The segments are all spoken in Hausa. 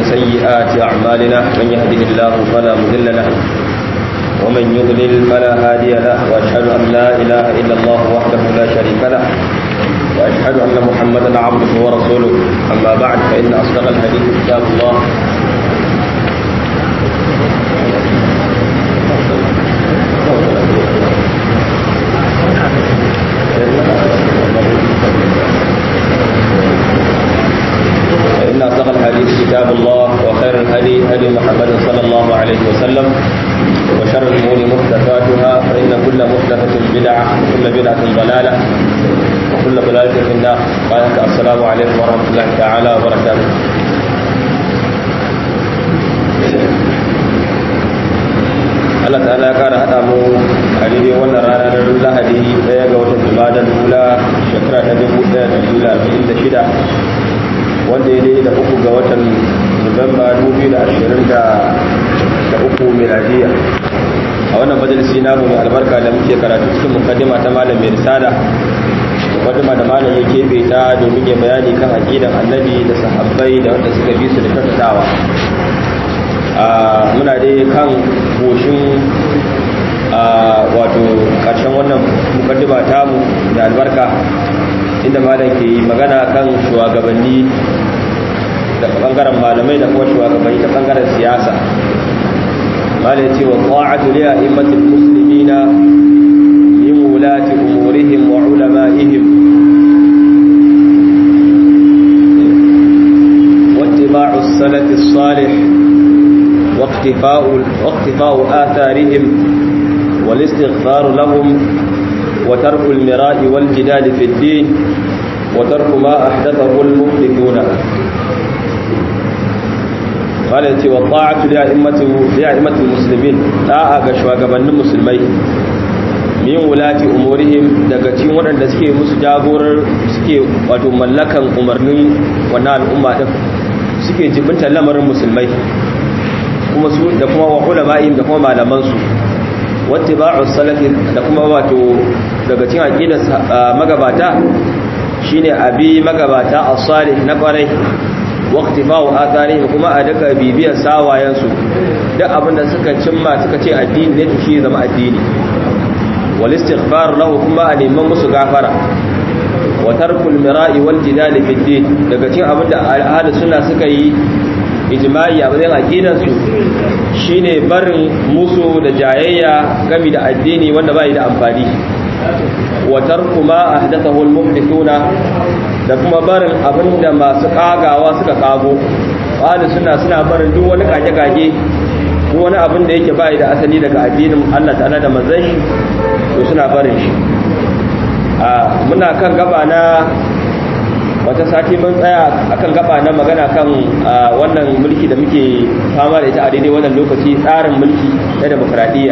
سيئات أعمالنا من يهده الله فلا مضل له ومن يضلل فلا هادي له وأشهد أن لا إله إلا الله وحده لا شريك له وأشهد أن محمدا عبده ورسوله أما بعد فإن أصدق الحديث كتاب الله فإن أصدق الحديث كتاب الله وخير الهدي هدي محمد صلى الله عليه وسلم وشر الأمور محدثاتها فإن كل محدثة بدعة وكل بدعة ضلالة وكل ضلالة في النار قال السلام عليكم ورحمة الله تعالى وبركاته Allah ta'ala ya kara haɗa mu a daidai wannan rana na lahadi ɗaya ga watan jumadan hula shekara ta dubu ɗaya da hula arba'in da shida wanda ya daidai da uku ga watan nuwamba dubu da ashirin da uku miladiya a wannan majalisi namu mai albarka da muke karatu cikin mukaddima ta malam mai risala mukaddima da malam ya keɓe ta domin ya bayani kan aqidan annabi da sahabbai da wanda suka bi su da kyautatawa muna dai kan goshin wato ƙarshen wannan mukaddima tamu da albarka inda malam ke magana kan shugabanni da bangaren malamai da kuma shugabanni ta bangaren siyasa malam ce wa ta'atu li a'immatil muslimina min wulati umurihim wa ulama'ihim واتباع السلف الصالح واقتفاء, واقتفاء آثارهم والاستغفار لهم وترك المراء والجدال في الدين وترك ما أحدثه المحدثون قال يتي والطاعة لأئمة, لأئمة المسلمين لا أغشوا قبل المسلمين min wulati umurihim daga cikin waɗanda suke musu jagorar suke wato mallakan umarnin wannan al'umma din suke jibinta lamarin musulmai kuma su da kuma wa ulama'in da kuma malaman su wattiba'u salafi da kuma wato daga cikin aqidar magabata shine abi magabata as-salih na kwarai waqtifa'u athari kuma a daga bibiyar sawayen su duk abinda suka cimma suka ce addini ne to shi zama addini wal istighfar lahu kuma a neman musu gafara wa tarkul mira'i wal jidal fi din daga cikin abinda ahlus sunna suka yi ijma'i a bayan aqidar su shine barin musu da jayayya game da addini wanda bai da amfani wa tarku ma ahdathahu al-muhdithuna da kuma barin abinda masu kagawa suka kago wanda suna suna barin duk wani kage-kage duk wani abin da yake bai da asali daga addinin Allah ta'ala da manzon shi to suna barin shi a muna kan gaba na wata sati mun tsaya akan gaba na magana kan wannan mulki da muke fama da ita a daidai wannan lokaci tsarin mulki na demokradiyya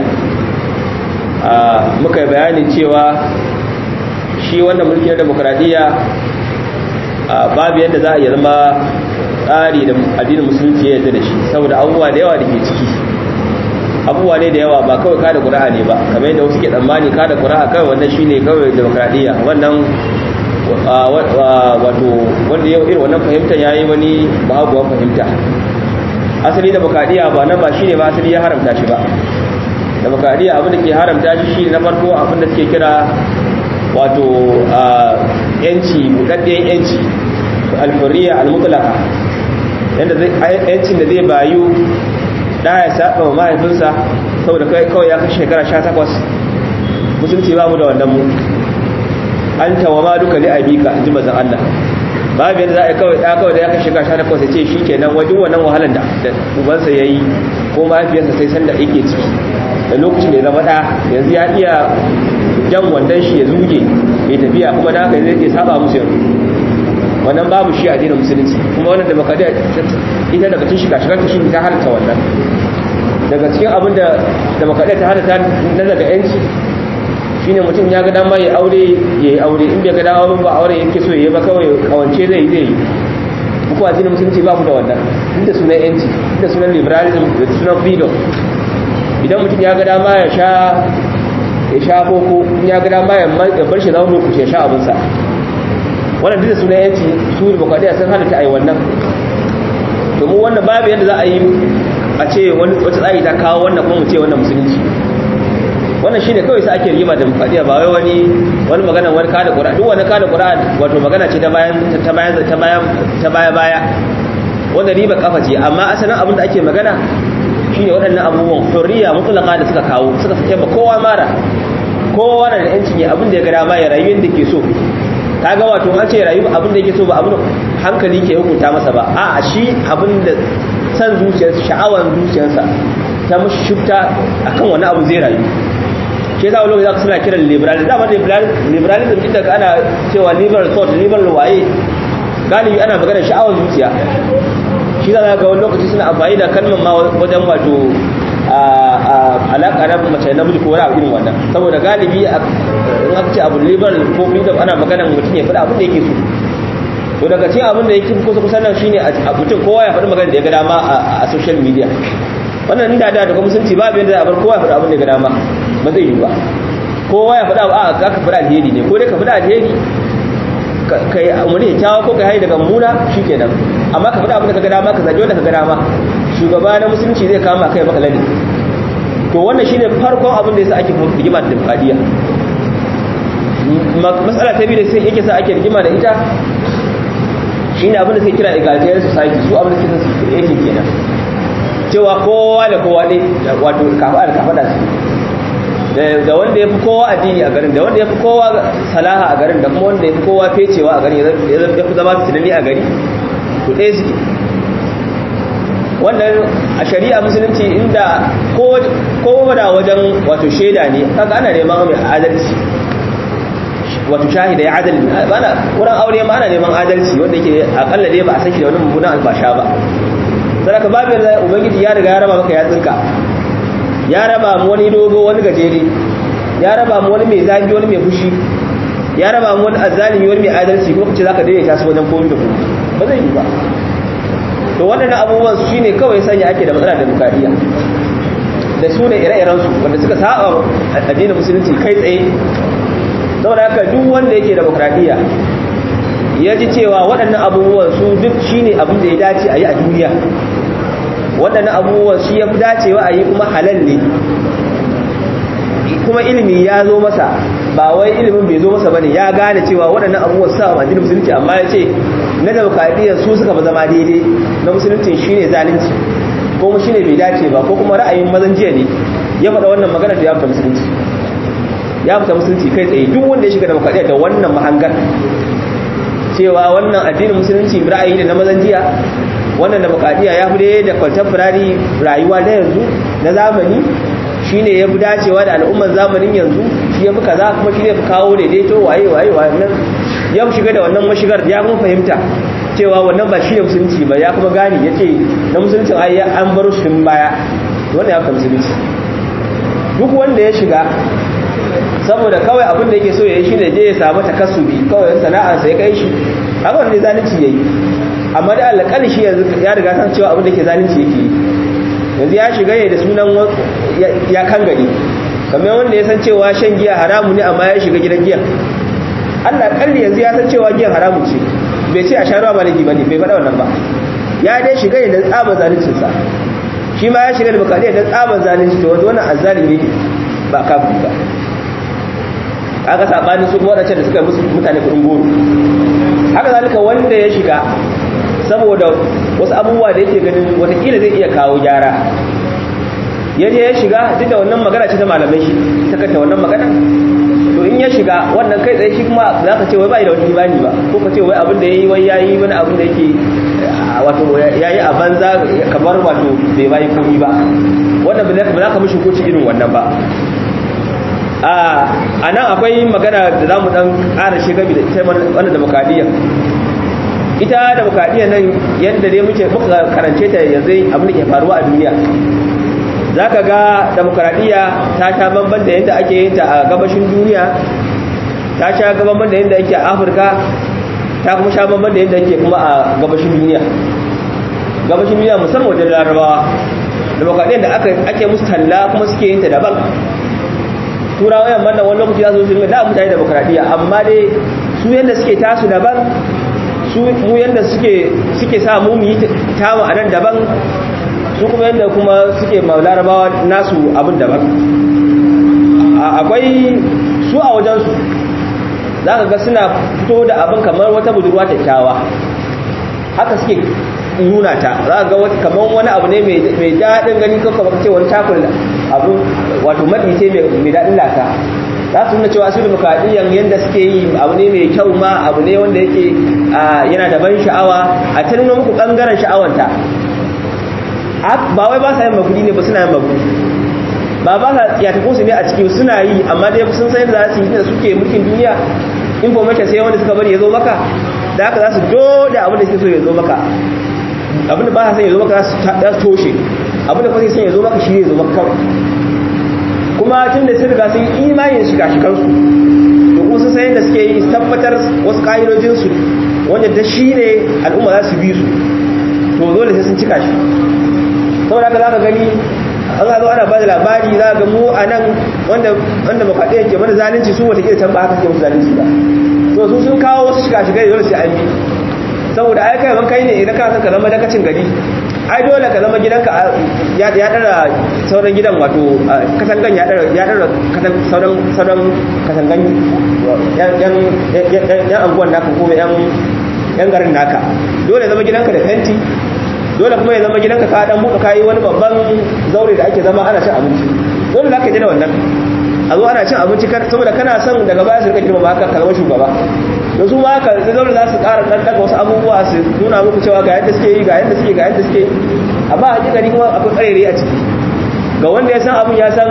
muka yi bayanin cewa shi wannan mulki na demokradiyya babu yadda za a yi zama tsari da addinin musulunci ya da shi saboda abubuwa da yawa da ke ciki abubuwa ne da yawa ba kawai kada ƙura'a ne ba kamar yadda wasu ke tsammani kada ƙura'a kawai wannan shine kawai demokradiyya wannan wato wanda yau irin wannan fahimtar ya yi wani bahaguwan fahimta asali da bakadiya ba nan ba shi ne ba asali ya haramta shi ba da bakadiya abin da ke haramta shi shi na farko abin da suke kira wato yanci buɗaɗɗen yanci alfuriya almutlaka yadda yancin da zai bayu da ya saba wa mahaifinsa saboda kawai ya kashe shekara 18 musulunci ba mu da wannan mu an tawa ma duka li abika ji mazan Allah babu yadda za a kawai da kawai da ya kashe gasha da kawai ce shi kenan wajen wannan wahalar da ubansa ya yi ko mahaifiyarsa sai sanda yake ciki da lokacin da ya zama ɗa yanzu ya iya jan wandon shi ya zuge mai tafiya kuma da haka zai saba musu yanzu wannan babu shi a dinin musulunci kuma wannan demokradiyya ita daga cikin shiga shigar shi ta halatta wannan daga cikin abin da demokradiyya ta halatta na daga yanci shine mutum ya ga dama ya aure ya yi aure in bai ga dama ba aure yake so ya ba kawai kawance zai zai muku addinin musulunci ba ku da wannan inda sunan yanci inda sunan liberalism da sunan freedom idan mutum ya ga dama ya sha ya sha koko in ya ga dama ya bar shi zama lokaci ya sha abinsa wannan duk da sunan yanci su da bakwadiya sun halatta ai wannan to domin wannan babu yadda za a yi a ce wani wata tsari ta kawo wannan kuma mu ce wannan musulunci wannan shine kawai sai ake rigima da mufadiya ba wai wani wani magana wani kada qur'an duk wani kada qur'an wato magana ce ta bayan ta bayan ta bayan ta baya baya wanda riba kafa ce amma asalin abin da ake magana shine waɗannan abubuwan hurriya mutlaqa da suka kawo suka sake ba kowa mara kowa na da yancin ya abin da ya ga dama ya rayu inda ke so kaga wato an ce rayu abin da yake so ba abin hankali ke hukunta masa ba a'a shi abin da san zuciyarsa sha'awar zuciyarsa ta mushi shifta akan wani abu zai rayu shi yasa wani lokaci suna kiran liberalism dama liberalism din daga ana cewa liberal thought liberal waye galibi ana magana sha'awar zuciya shi za ga wani lokaci suna amfani da kalmar ma wajen wato alaƙa na mace na miji ko wani abu irin wannan saboda galibi in aka ce abu liberal ko freedom ana magana mutum ya faɗa abin da yake so to daga cikin abin da yake kusa kusa nan shine a mutum kowa ya faɗi magana da ya ga dama a social media wannan inda da daga musulunci babu yadda a bar kowa ya faɗi abin da ya ga dama ba zai yi ba kowa ya faɗa a ka ka faɗa alheri ne ko dai ka faɗa alheri ka yi umarni ya kyawa ko ka haini daga muna shi kenan amma ka faɗa abin da ka ga dama ka zaɓi wanda ka ga dama shugaba na musulunci zai kama kai maka ladi to wannan shine farkon abin da yasa ake rigima da demokradiyya matsala ta biyu da sai yake sa ake rigima da ita shine abin da sai kira egalitarian society su abin da suke son su yake kenan cewa kowa da kowa ne wato kafa da kafa da su da wanda ya fi kowa addini a garin da wanda ya fi kowa salaha a garin da kuma wanda ya fi kowa fecewa a garin ya fi zama tunani a gari to ɗaya suke wannan a shari'a musulunci inda kowa da wajen wato shaida ne kaga ana neman mai adalci wato shahida ya adalci bana wurin aure ma ana neman adalci wanda yake akalla dai ba a saki da wani mummunan albasha ba sadaka babu yadda ubangiji ya riga ya raba maka yatsinka ya raba mu wani dogo wani gajere ya raba mu wani mai zafi wani mai fushi ya raba mu wani azzalimi wani mai adalci ko kace zaka daidaita su wajen komai da komai ba zai yi ba to waɗannan abubuwan su shine kawai sanya ake da matsala da bukariya da su ne ire-iren su wanda suka saba addinin musulunci kai tsaye saboda haka duk wanda yake demokradiyya ya ji cewa waɗannan abubuwan su duk shine abin da ya dace a yi a duniya waɗannan abubuwan shi ya fi dacewa a yi kuma halal ne kuma ilimi ya zo masa ba wai ilimin bai zo masa bane ya gane cewa waɗannan abubuwan sa a addinin musulunci amma ya ce na demokradiyya su suka fi zama daidai na musulunci shine zalunci ko kuma shine bai dace ba ko kuma ra'ayin mazan jiya ne ya faɗa wannan magana da ya fita musulunci ya fita musulunci kai tsaye duk wanda ya shiga demokradiyya da wannan mahangar cewa wannan addinin musulunci ra'ayi ne na mazan jiya wannan demokradiyya ya fi da contemporary rayuwa na yanzu na zamani shine ya fi dacewa da al'umman zamanin yanzu shi ya fi kaza kuma shi ne fi kawo daidaito waye waye wannan ya shiga da wannan mashigar ya kuma fahimta cewa wannan ba shi ne musulunci ba ya kuma gane ya ce na musuluncin ai an baro shi tun baya wannan ya fi musulunci duk wanda ya shiga saboda kawai abin da yake so ya yi shi ne je ya samu takassubi kawai sana'arsa ya kai shi haka wanda zalunci ya yi amma da alƙali shi yanzu ya riga san cewa abin da ke zalunci yake yi yanzu ya shiga ne da sunan ya kan gari kamar wanda ya san cewa shan giya haramu ne amma ya shiga gidan giya Allah kalli yanzu ya san cewa giyan haramu ce bai ce a sharuwa ba laifi ba ne bai faɗa wannan ba ya dai shiga ne da tsaban zaluncinsa shi ma ya shiga da bukari da tsaban zalunci to wanda wannan azzalimi ne ba kafin ba aka sabanin su waɗancan da suka musu mutane kuɗin goro haka zalika wanda ya shiga saboda wasu abubuwa da yake ganin watakila zai iya kawo gyara ya je ya shiga duk da wannan magana ce ta malamai shi ta kanta wannan magana to in ya shiga wannan kai tsaye shi kuma za ka ce wai ba da wani imani ba ko ka ce wai abin da ya yi wai ya yi wani abin da yake wato ya yi a banza kamar wato bai bayi komi ba wannan ba za ka mishi koci irin wannan ba a nan akwai magana da za mu dan ƙara shiga da ita wannan demokradiyya ita demokradiyya nan yadda dai muke muka karance ta yanzu abin da ke faruwa a duniya za ka ga demokradiyya ta sha bamban da yadda ake yin ta a gabashin duniya ta sha bamban da yadda ake a afirka ta kuma sha bamban da yadda ake kuma a gabashin duniya gabashin duniya musamman wajen larabawa demokradiyyar da ake musu talla kuma suke yin ta daban turawa yamma da wani lokaci za su su da mutane demokradiyya amma dai su yadda suke tasu daban su mu yanda suke suke sa mu mu yi tamu a nan daban su kuma yanda kuma suke larabawa nasu abin daban akwai su a wajensu za ka ga suna fito da abin kamar wata budurwa kyakkyawa haka suke nuna ta za ka ga wata kamar wani abu ne mai daɗin gani ko kamar ce wani takul abin wato maɗi ce mai daɗin lata za su nuna cewa su demokradiyyan yadda suke yi abu ne mai kyau ma abu ne wanda yake yana da ban sha'awa a ta nuna muku ɓangaren sha'awanta ba wai ba sa yin makudi ne ba suna yin makudi ba ba sa tsiyatakunsu ne a ciki suna yi amma dai sun san yadda za su yi da suke mulkin duniya information sai wanda suka bari ya zo maka da haka za su dole abin da suke so ya zo maka abin da ba sa son ya zo maka za su toshe abin da kuma son ya zo maka shi ya zo maka kawai kuma tun da sun riga sun yi imanin shiga shikansu da kuma sun san yadda suke yi tabbatar wasu ƙa'idojinsu wanda da shi ne al'umma za su bi su to dole sai sun cika shi saboda haka za ka gani an zo ana ba da labari za ga mu a nan wanda wanda makaɗe yake mana zalunci su wata kila tamba haka ke musu zalunci ba to su sun kawo wasu shiga shiga dole sai an bi saboda ai kai ban kai ne idan ka san ka zama dakacin gari ai dole ka zama gidanka ya ya dara sauran gidan wato katangan ya dara ya dara katan sauran sauran katangan yan yan yan anguwan naka ko yan yan garin naka dole zama gidanka da fenti dole kuma ya zama gidanka ka dan buka kai wani babban zaure da ake zama ana cin abinci dole zaka ji da wannan a zo ana cin abinci saboda kana son daga baya su rika girma haka ka zama shugaba da su ma haka zaure za su ƙara dan daga wasu abubuwa su nuna muku cewa ga yadda suke yi ga yadda suke ga yadda suke amma a hakikani kuma akwai ƙarere a ciki ga wanda ya san abun ya san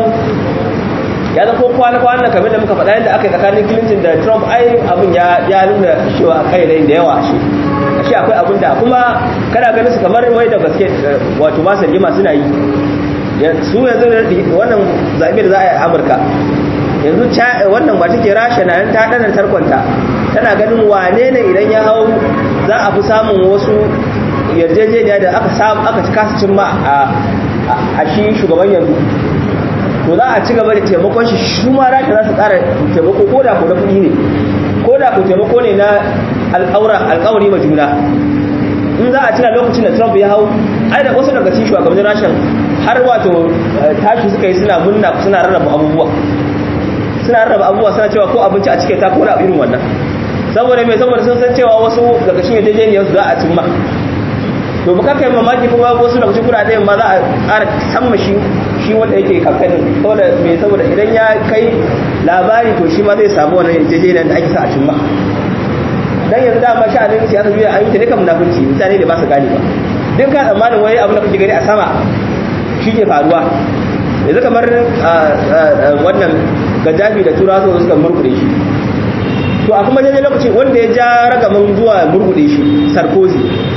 ya zan ko kwana kwana kamar da muka faɗa yadda aka yi tsakanin Clinton da Trump ai abun ya ya nuna cewa ƙarere da yawa shi ashe akwai abin da kuma kana ganin su kamar wai da gaske wato ba su rigima suna yi su yanzu wannan zaɓe da za a yi a amurka yanzu wannan ba take rasha na yan ta ɗanar tarkonta tana ganin wane ne idan ya hau za a fi samun wasu yarjejeniya da aka samu aka kasa cimma a shi shugaban yanzu to za a ci gaba da taimakon shi shi ma rasha za su ƙara taimako ko da ko na kuɗi ne ko da ko taimako ne na alƙawari ma juna in za a cina lokacin da trump ya hau ai da wasu daga cikin shugabannin rashin har wato tashi suka yi suna munna suna rarraba abubuwa suna rarraba abubuwa suna cewa ko abinci a cike ta ko da irin wannan saboda mai saboda sun san cewa wasu daga cikin yarjejeniyar su za a cimma to ba kai mamaki kuma wasu daga cikin kuɗaɗen ma za a ƙara samma shi shi wanda yake kamfanin saboda mai saboda idan ya kai labari to shi ma zai samu wannan yarjejeniyar da ake sa a cimma dan yanzu dama sha'anin siyasa duniya an yi ta ne kan munafurci mutane da ba su gane ba duk ka tsammanin wai abin da kuke gani a sama shi ke faruwa yanzu kamar wannan gajabi da turawa su suka murkuɗe shi to a kuma daidai lokaci wanda ya ja ragaman zuwa murkuɗe shi sarkozy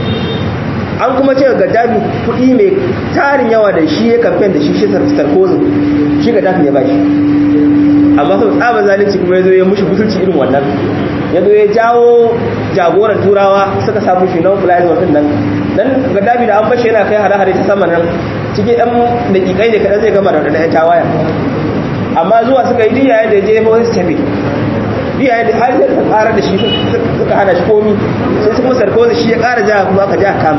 an kuma ce gajabi kuɗi mai tarin yawa da shi ya kamfen da shi shi sarkozy shi gajabi ya bashi amma sau tsaba zalunci kuma ya zo ya mushi butulci irin wannan ya zo ya jawo jagoran turawa suka samu shi nan flyers wannan nan dan gaddafi da an bashi yana kai hare-hare ta sama nan cikin ɗan daƙiƙai ne kaɗan zai gama da ɗan tawaya amma zuwa suka yi diya yadda je ba wasu tafi diya yadda har sai suka ƙara da shi suka hana shi komi sai su kuma sarkozy shi ya ƙara ja kuma aka ja kama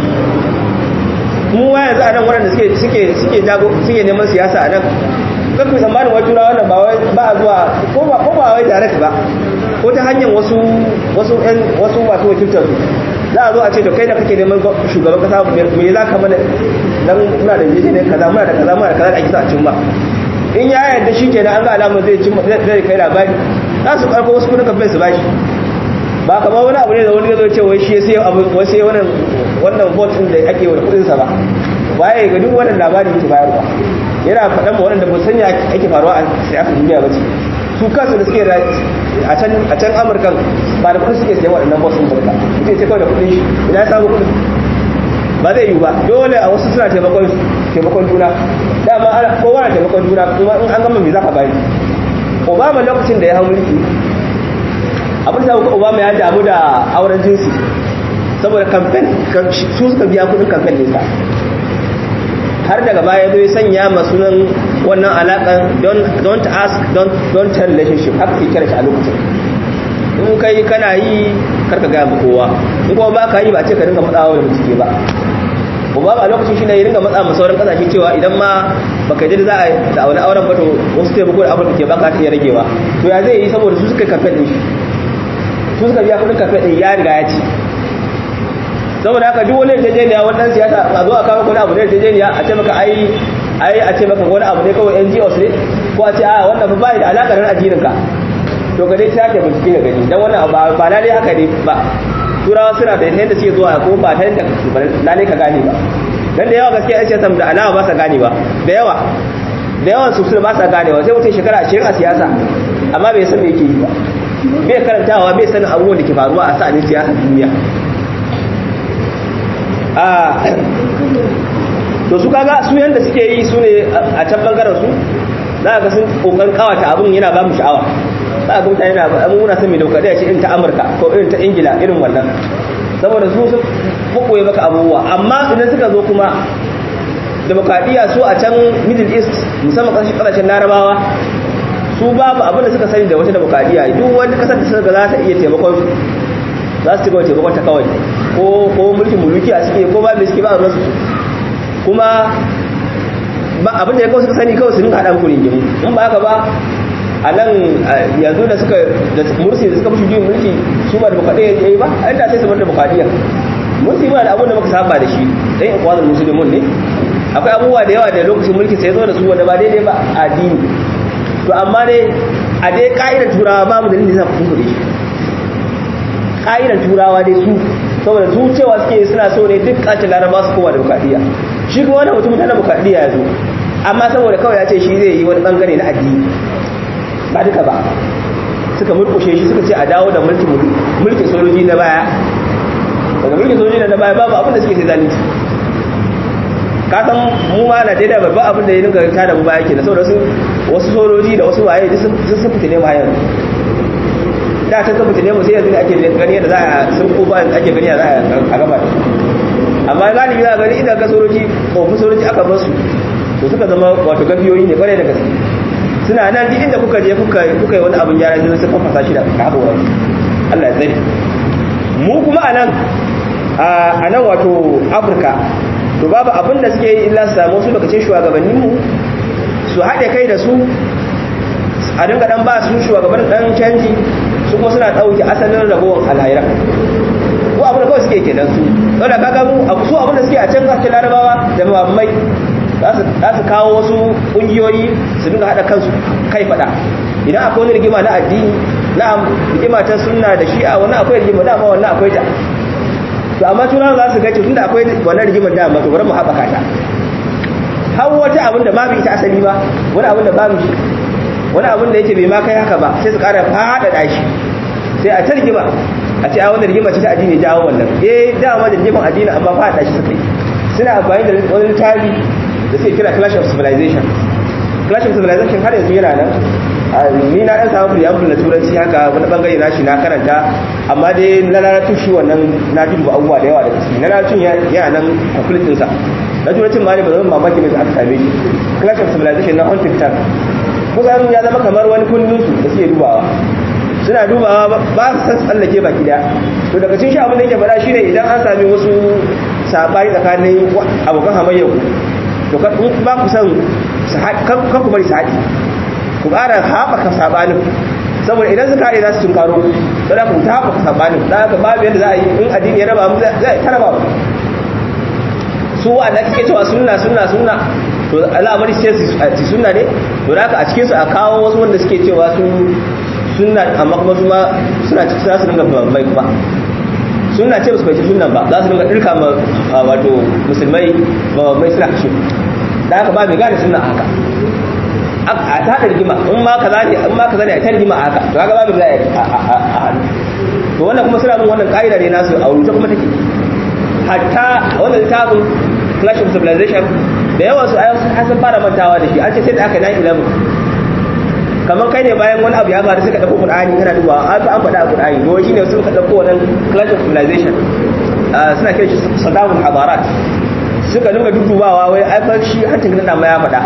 mu wa yanzu a nan waɗanda suke suke suke jago suke neman siyasa a nan kan ku tsammanin wai turawa wannan ba wai ba a zuwa ko ba ko ba wai direct ba ko ta hanyar wasu wasu ɗan wasu masu wakiltar su za a zo a ce da kai da kake neman shugaban kasa me za ka mana dan muna da jeje ne kaza muna da kaza muna da kaza da ake sa a cimma in ya yarda shi kenan an ga alamun zai cimma zai kai labari za su karko wasu kudin kafin su bashi ba kamar wani abu ne da wani ya zo ce wai shi sai abu wai sai wannan wannan vote din da ake wa kudin sa ba waye ga duk wannan labari yake bayarwa yana faɗan ma waɗanda ba sanya ake faruwa a siyasar duniya ba ce su kansu da suke a can a can amurkan ba da kudin suke sayan waɗannan bosun barka suke ce kawai da kudin shi ina ya samu kudin ba zai yi ba dole a wasu suna taimakon taimakon juna dama ana kowa na taimakon juna kuma in an gama me za ka bani obama lokacin da ya hau mulki abin da obama ya damu da auren jinsi saboda kamfen su suka biya kudin kamfen nesa har daga baya zai sanya masunan wannan alaƙan don't ask don't tell relationship haka ke kira shi a lokacin in kai kana yi karka gaya ma kowa in kuma ba ka yi ba ce ka dinga matsawa da bincike ba kuma ba lokacin shi ne ya dinga matsa ma sauran kasashe cewa idan ma baka ji za a da wani auren ba to wasu taimako da afirka ke baka ta iya ragewa to ya zai yi saboda su suka kafe din shi su suka biya kudin kafe din ya riga ya ci saboda haka duk wani yarjejeniya wannan siyasa a zo a kawo wani abu ne yarjejeniya a ce maka ai ai a ce maka wani abu ne kawai NGOs ne ko a ce a wannan ba bai da alaka da addinin ka to ka dai sake bincike ga gani dan wannan ba ba lalle haka ne ba turawa suna da yadda suke zuwa ko ba ta yadda ba lalle ka gane ba dan da yawa gaskiya ai siyasa da alama ba sa gane ba da yawa da yawan su ba sa ganewa sai mutum shekara 20 a siyasa amma bai san me yake yi ba bai karantawa bai sanin abubuwan da ke faruwa a sa'anin siyasar duniya to su kaga su yanda suke yi su ne a can bangaren su za ga sun kokarin kawata abin yana ba mu sha'awa za ga mutane na abin muna son mai dauka da ce irin ta amurka ko irin ta ingila irin wannan saboda su sun kokoye maka abubuwa amma idan suka zo kuma demokradiyya su a can middle east musamman kasashen kasashen larabawa su babu abin da suka sani da wata demokradiyya duk wani kasar da suka za ta iya taimakon su za su ci gaba taimakon ta kawai ko ko mulkin muluki a suke ko ba mai suke ba a ruwansu kuma ba abin da ya kawai suka sani kawai su rinka haɗa muku rigimu in ba haka ba a nan yanzu da suka da mursi da suka fi juyin mulki su ba da bukadiyya ya yi ba a yadda sai su bar da bukadiyya mursi ba da abin da muka saba da shi ɗan yan kwanan musulmin ne akwai abubuwa da yawa da lokacin mulki sai zo da su wanda ba daidai ba a addini to amma dai a dai ka'idar turawa babu dalilin da za ku tunkuɗe shi ka'idar turawa dai su saboda su cewa suke suna so ne duk kacin laraba su kowa da bukadiyya shi kuma wani mutum ta na bukadiyya ya zo amma saboda kawai ya ce shi zai yi wani bangare na addini ba duka ba suka murkushe shi suka ce a dawo da mulkin sojoji na baya daga mulkin sojoji na baya babu abin da suke sai zalunci ka san mu ma na daidai babban abin da ya dinga ta da mu baya ke da saboda wasu sojoji da wasu waye sun fitine mu hayar da ta tabbata ne mu sai yanzu ake gani yadda za a sun ko ba ake gani za a gaba da amma galibi za a gani idan ka soroji kofin soroji aka bar su to suka zama wato gafiyoyi ne kwarai da gaske suna nan duk inda kuka je kuka kuka yi wani abin gyara zai suka fasa shi da haƙoran Allah ya tsare mu kuma a nan a nan wato Afirka to babu abin da suke yi illa su samu su daga cikin shugabannin mu su haɗe kai da su a dinga dan ba su shugaban dan canji su kuma suna ɗauke asalin ragowar alhaira ko abin da kawai suke kenan su saboda kaga mu a su abin da suke a can kasashen larabawa da mamai za su kawo wasu ƙungiyoyi su dinga haɗa kansu kai faɗa idan akwai wani rigima na addini na rigima ta sunna da shi'a wani akwai rigima dama wannan akwai ta to amma turawa za su ga tun da akwai wannan rigimar dama to bari mu haɓaka ta har wata abin da babu ita asali ba wani abin da babu shi wani abin da yake bai ma kai haka ba sai su ƙara faɗaɗa shi sai a ta rigima a ce a wani rigima ce ta addini jawo wannan eh dama da rigiman addini amma faɗaɗa shi suka yi suna amfani da wani littafi da suke kira clash of civilization clash of civilization har yanzu yana nan ni na ɗan samu preamble na turanci haka wani bangare na shi na karanta amma dai na lalatun shi wannan na duba abubuwa da yawa da gaske na lalatun yana nan complete ɗinsa na turancin ma ne ba zama mamaki ne da aka same shi clash of civilization na huntington kusan ya zama kamar wani kundin su da suke dubawa suna dubawa ba su san tsallake baki daya to daga cikin shi abin da yake faɗa shine idan an sami wasu sabani tsakanin abokan hamayyar ku to ba ku san kan ku bari su haɗi ku ƙara haɓaka sabanin saboda idan suka haɗe za su tunkaro to da ku ta haɓaka sabanin da haka babu yadda za a yi in addini ya raba mu zai ta raba su wanda kake cewa sunna sunna sunna to al'amari sai su sunna ne to da haka a cikin su a kawo wasu wanda suke cewa su sunna amma kuma su ma suna cikin za su dinga mai kuma sunna ce su bai sunnan ba za su dinga dirka ma wato musulmai ba mai suna kashe da haka ba mai gane sunna haka a ta da rigima in ma kaza ne in ma kaza ne a ta rigima haka to haka ba mai zai a hannu to wannan kuma suna bin wannan ka'ida ne nasu a rubuce kuma take hatta wannan littafin clash of civilization da yawan su ayyukan sun fara mantawa da shi an ce sai da aka 9-11 kamar kai ne bayan wani abu ya faru suka ɗauko Qur'ani kana dubawa an an faɗa a Qur'ani to shine suka ɗauko wannan clash of civilization suna kiran shi sadamul hadarat suka dinga dudubawa wai ai fa shi hancin nan ma ya faɗa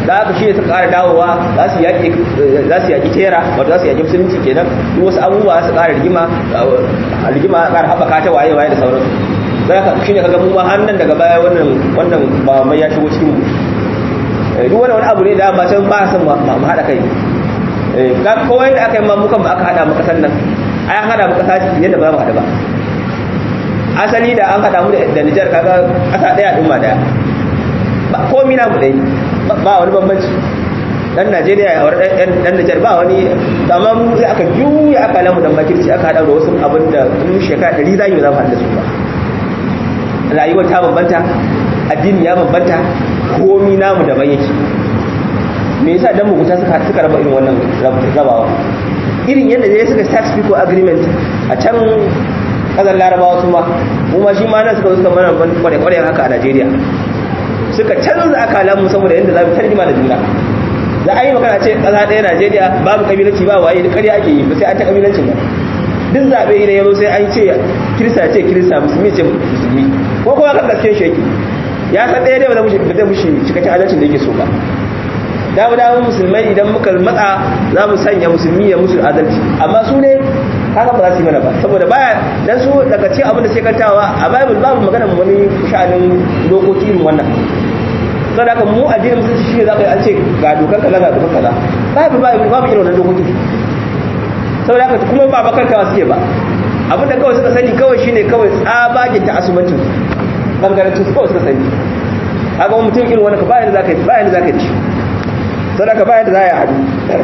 da haka shi ne suka ƙara dawowa za su yaƙi za su yaƙi tera wato za su yaƙi musulunci kenan duk wasu abubuwa su ƙara rigima rigima ƙara haɓaka ta waye waye da sauransu da haka shi ne kaga mu ma har nan daga baya wannan wannan ba mai ya shigo cikin mu duk wani wani abu ne da ma can ba san mu haɗa kai ga kowai da aka yi mamukan ba aka haɗa mu kasan nan ai an haɗa mu kasa yadda ba za mu haɗu ba asali da an haɗa mu da Nijar kaga ƙasa ɗaya ɗin ma ɗaya ko mina mu ɗaya ba wani bambanci dan Najeriya ya wani dan Nijar ba wani amma mu sai aka juya aka lamu dan bakirci aka haɗa da wasu abin da in shekara ɗari za yi za mu haɗu da su ba rayuwar ta bambanta addini ya bambanta komi namu daban yake me yasa dan mugunta suka suka raba irin wannan rabawa irin yadda ne suka start people agreement a can kasar larabawa su ma kuma shi ma nan suka suka mana kware-kware haka a najeriya suka canza akalanmu saboda yadda za mu tarjima da juna za a yi magana ce kasa ɗaya najeriya babu kabilanci ba waye da karya ake yi ba sai an ta kabilancin ba duk zaɓe idan ya zo sai an ce kirista ce kirista musulmi ce musulmi ko kuma kan gaskiyar shi yake ya san ɗaya ne ba zai mushi cikakken adalcin da yake so ba dawo dawo musulmai idan muka matsa za mu sanya musulmi ya musu adalci amma su ne haka ba za su yi mana ba saboda baya dan su daga cikin abin da sai kantawa a bible babu magana wani sha'anin dokoki irin wannan saboda haka mu addinin musulunci shi ne za ka yi an ce ga dokar kaza ga dokar kaza babu babu babu irin wannan dokoki saboda haka kuma ba bakar kawa suke ba abin da kawai suka sani kawai shine kawai tsabagen ta asubancin bangaren su kawai suka sani haka wani mutum irin wannan ka bayan da za ka yi bayan da za ka yi sadaka bayan da za a haɗu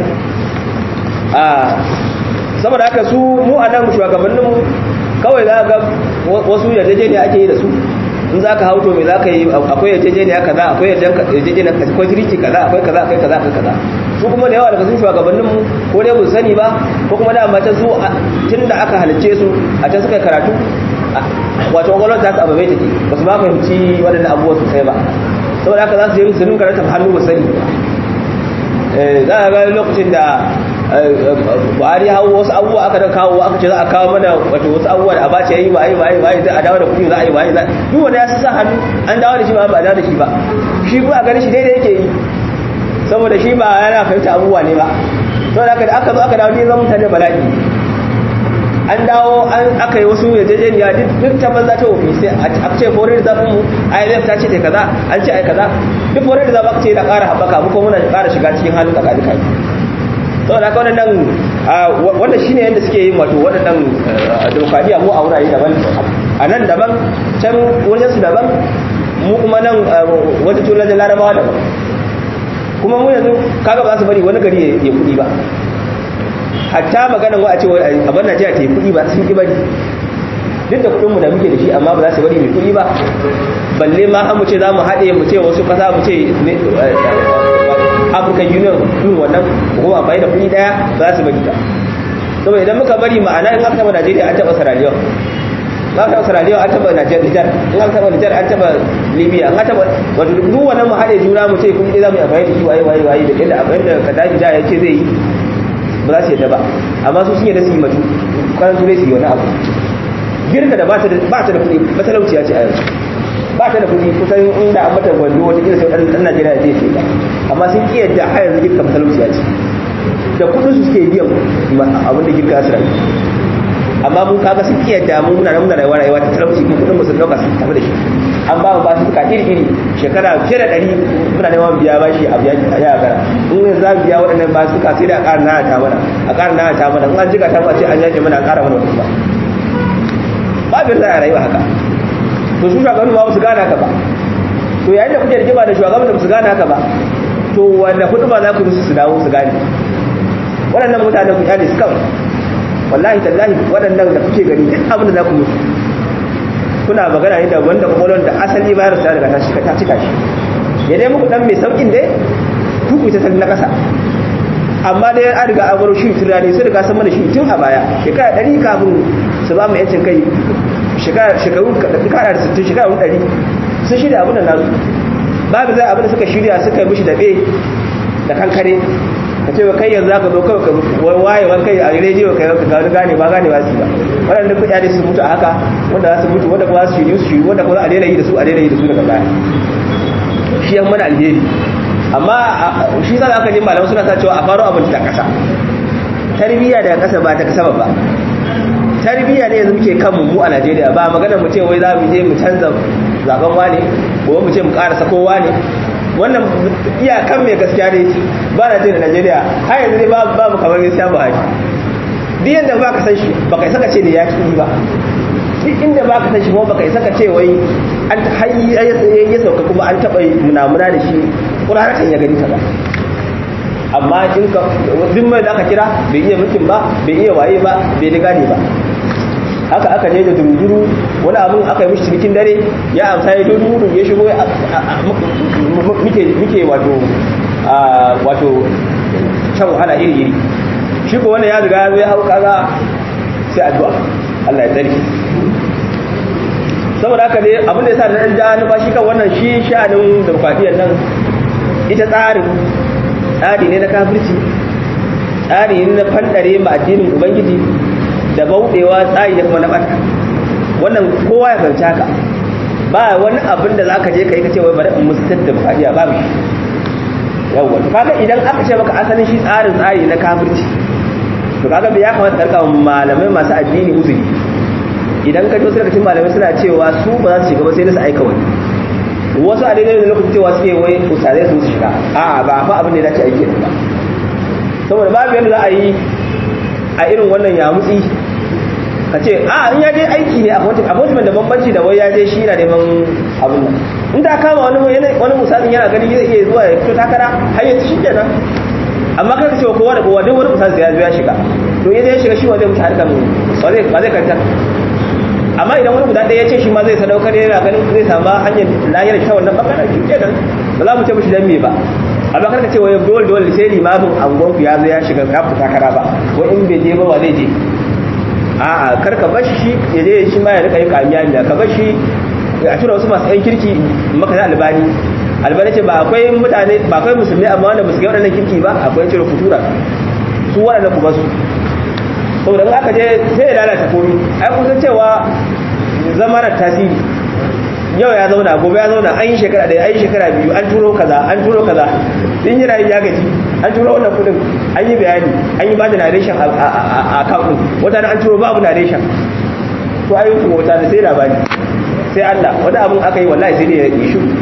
saboda haka su mu a nan shugabanninmu kawai za ga wasu yarjejeniya ake yi da su in za ka hauto mai za ka yi akwai yarjejeniya kaza akwai yarjejeniya akwai tiriti kaza akwai kaza akwai kaza akwai kaza su kuma da yawa daga sun shugabanninmu ko dai ba sani ba ko kuma da mace su tun da aka halicce su a can suka karatu wato gwamnati ta su ababai take ba su ba fahimci waɗannan abubuwa sosai ba saboda haka za su yi su ninka rata hannu ba sani za a ga lokacin da buhari hau wasu abubuwa aka da kawo aka ce za a kawo mana wato wasu abubuwa da abace yayi waye waye waye za a dawo da kuɗi za a yi waye za duk wanda ya sa hannu an dawo da shi ba ba dawo da shi ba shi kuma a ganin shi daidai yake yi saboda shi ba yana fahimta abubuwa ne ba saboda haka da aka zo aka dawo ne zan mutane bala'i an dawo an aka yi wasu yarjejeniya duk ta banza ta wofi sai a ce foreign zafin mu IMF ta ce ta kaza an ce ai kaza duk foreign zafi aka ce na ƙara haɓaka mu kuma muna ƙara shiga cikin halin kaka duka saboda haka wannan wannan shine yadda suke yin wato waɗannan demokradiyya mu a wurare daban a nan daban can wajen su daban mu kuma nan wata tunan da larabawa daban kuma mu yanzu kaga ba za su bari wani gari ya kuɗi ba hatta maganan wa a ce abin najeriya ta yi kuɗi ba sun ƙi bari duk da kuɗinmu da muke da shi amma ba za su bari mai kuɗi ba balle ma an mu ce za mu haɗe mu ce wasu ƙasa mu ce african union irin wannan kuma bai da kuɗi ɗaya za su bari ta saboda idan muka bari ma'ana in aka taɓa najeriya an taɓa sierra in aka taɓa sierra an taɓa nijar in aka taɓa nijar an taɓa libya an taɓa wato duk wannan mu haɗe juna mu ce kuɗi za mu yi amfani da shi waye waye waye da yadda abin da kadafi da ya ce zai yi ba za su yadda ba amma su sun yadda su yi matu kwanan turai su yi wani abu girka da ba ta da kuɗi matalauciya ce a yanzu ba ta da kuɗi kusan inda an mata gwando wata kila sai ɗan najeriya zai ce ba amma sun ƙi yadda har yanzu girka matalauciya ce da kuɗin su suke biyan abin da girka su rayu amma mun kaga sun ƙi yadda mun muna muna rayuwa rayuwa ta talauci kuma kuɗin musu ɗauka su tafi da shi an ba mu ba su suka iri iri shekara fiye da ɗari muna neman biya ba shi a biya a ya gara in za biya waɗannan ba suka sai da a ƙara nana ta mana a ƙara nana ta mana in an jiga ta ma ce an yaje mana a ƙara mana wasu ba babin za a rayuwa haka to su shugabanni ba su gane haka ba to yayin da kuke rigima da shugaban da su gane haka ba to wanda hudu ba za ku musu su dawo su gane waɗannan mutane ku kyale su kawai wallahi tallahi waɗannan da kuke gani duk abin da za ku musu kuna magana ne da wanda kwakwalwar da asali bayar su daga ta cika shi ya dai muku dan mai saukin dai tuku ta na ƙasa amma dai an riga an baro shi tunani sun riga sun mana shi tun a baya shekara ɗari kafin su ba mu yancin kai shekaru kara da sittin shekaru ɗari sun shirya abin da nasu babu zai abin da suka shirya suka yi mishi daɓe da kankare ka ce kai yanzu za ka zo kawai ka waye wani kai a rediyo kai ka gani gane ba gane ba su ba waɗanda kuɗaɗe su mutu a haka wanda za su mutu wanda kuma su shiryu su shiryu wanda kuma a daina yi da su a daina yi da su daga baya shi yan mana alheri amma shi sa aka ji malamai suna sa cewa a faro abin ta kasa tarbiyya daga kasa ba ta kasa ba tarbiyya ne yanzu muke kanmu mu a Najeriya ba magana mu ce wai za mu je mu canza zaben wane ko mu ce mu karasa kowa ne wannan iyakan mai gaskiya ne ba na da Najeriya har yanzu ne babu kamar gaskiya ba haji duk yadda ba ka san shi ba kai saka ce da ya ki ba duk inda ba ka san shi kuma ba kai saka ce wai an hayyi ya sauka kuma an taɓa munamuna da shi ƙuraratan ya gani ta ba amma in ka duk mai da aka kira bai iya mulkin ba bai iya waye ba bai da gane ba haka aka je da duruduru wani abin aka yi mishi cikin dare ya amsa ya duruduru ya shigo muke wato wato shan wahala iri iri shi ko wanda ya riga ya zo ya hau kaga sai addu'a Allah ya tsare saboda haka ne abin da yasa da dan ja numfashi kan wannan shi sha'anin demokradiyyar nan ita tsarin tsari ne na kafirci tsari ne na fandare ma addinin ubangiji da bauɗewa tsari da kuma na ɓata wannan kowa ya fahimci haka ba wani abin da za ka je ka yi ka ce wai bari in musutar da bukadiya babu shi yawwa to kaga idan aka ce maka asalin shi tsarin tsari na kafirci to kaga bai ya kamata karka malamai masu addini uzuri idan ka ji wasu daga cikin malamai suna cewa su ba za su shiga ba sai su aika wani wasu a daidai da lokacin cewa suke wai ustazai su shiga a'a ba fa abin da ya dace aiki ba saboda babu yadda za a yi a irin wannan yamutsi ka ce a in ya je aiki ne appointment da bambanci da wai ya je shi yana neman abin nan in ta kama wani wani misalin yana ganin zai iya zuwa ya fito takara har yanzu shi kenan amma kai ka ce kowa da kowa duk wani misalin ya zo ya shiga to ya ya shiga shi wa zai mutu harkar ba zai ba zai kantar amma idan wani guda ɗaya ya ce shi ma zai sadaukar yana ganin zai samu hanyar lahiyar ta wannan bangaren shi kenan ba za mu ce mishi dan me ba amma karka ce wai dole dole sai limamin angonku ya zo ya shiga ya fita kara ba wai in bai je ba wa zai je a'a karka bar shi ya je shi ma ya rika yin kamiya ne ka bar shi a tura wasu masu yan kirki maka na albani albani ce ba akwai mutane ba akwai musulmi amma wanda musu ga waɗannan kirki ba akwai cire futura su waɗannan ku basu saboda in aka je sai ya lalata komi ai kun san cewa zama na tasiri yau ya zauna gobe ya zauna an yi shekara ɗaya an yi shekara biyu an turo kaza an turo kaza in yi rayu ya gaji an turo wannan kudin an yi bayani an yi ba da narration a account wata an turo babu narration to ayi kuma wata da sai labari sai Allah wani abun aka yi wallahi sai ne ya yi shiru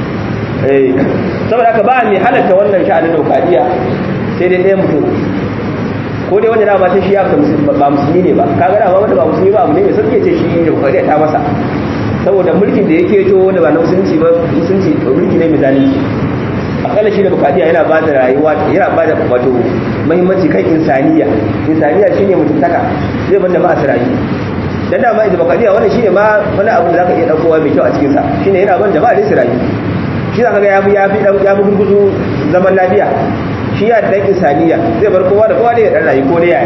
eh saboda haka ba mai halatta wannan sha'anin daukadiya sai dai ɗaya mutum ko dai wanda dama sai shi ya ba musulmi ne ba kaga dama wanda ba musulmi ba abu ne mai sauke ce shi daukadiya ta masa saboda mulkin da yake to wanda ba na musulunci ba musulunci mulki ne mai zalunci akalla shi da bukadiya yana ba da rayuwa yana ba da wato muhimmanci kan insaniya insaniya shine mutuntaka zai bar jama'a su rayu dan da ma bukadiya wannan shine ma wani abu da zaka iya daukowa mai kyau a cikin sa shine yana bar jama'a ne su rayu shi zaka ga yafi yafi dan yafi gurguzu zaman lafiya shi ya da insaniya zai bar kowa da kowa da ya dan rayu ko da yaya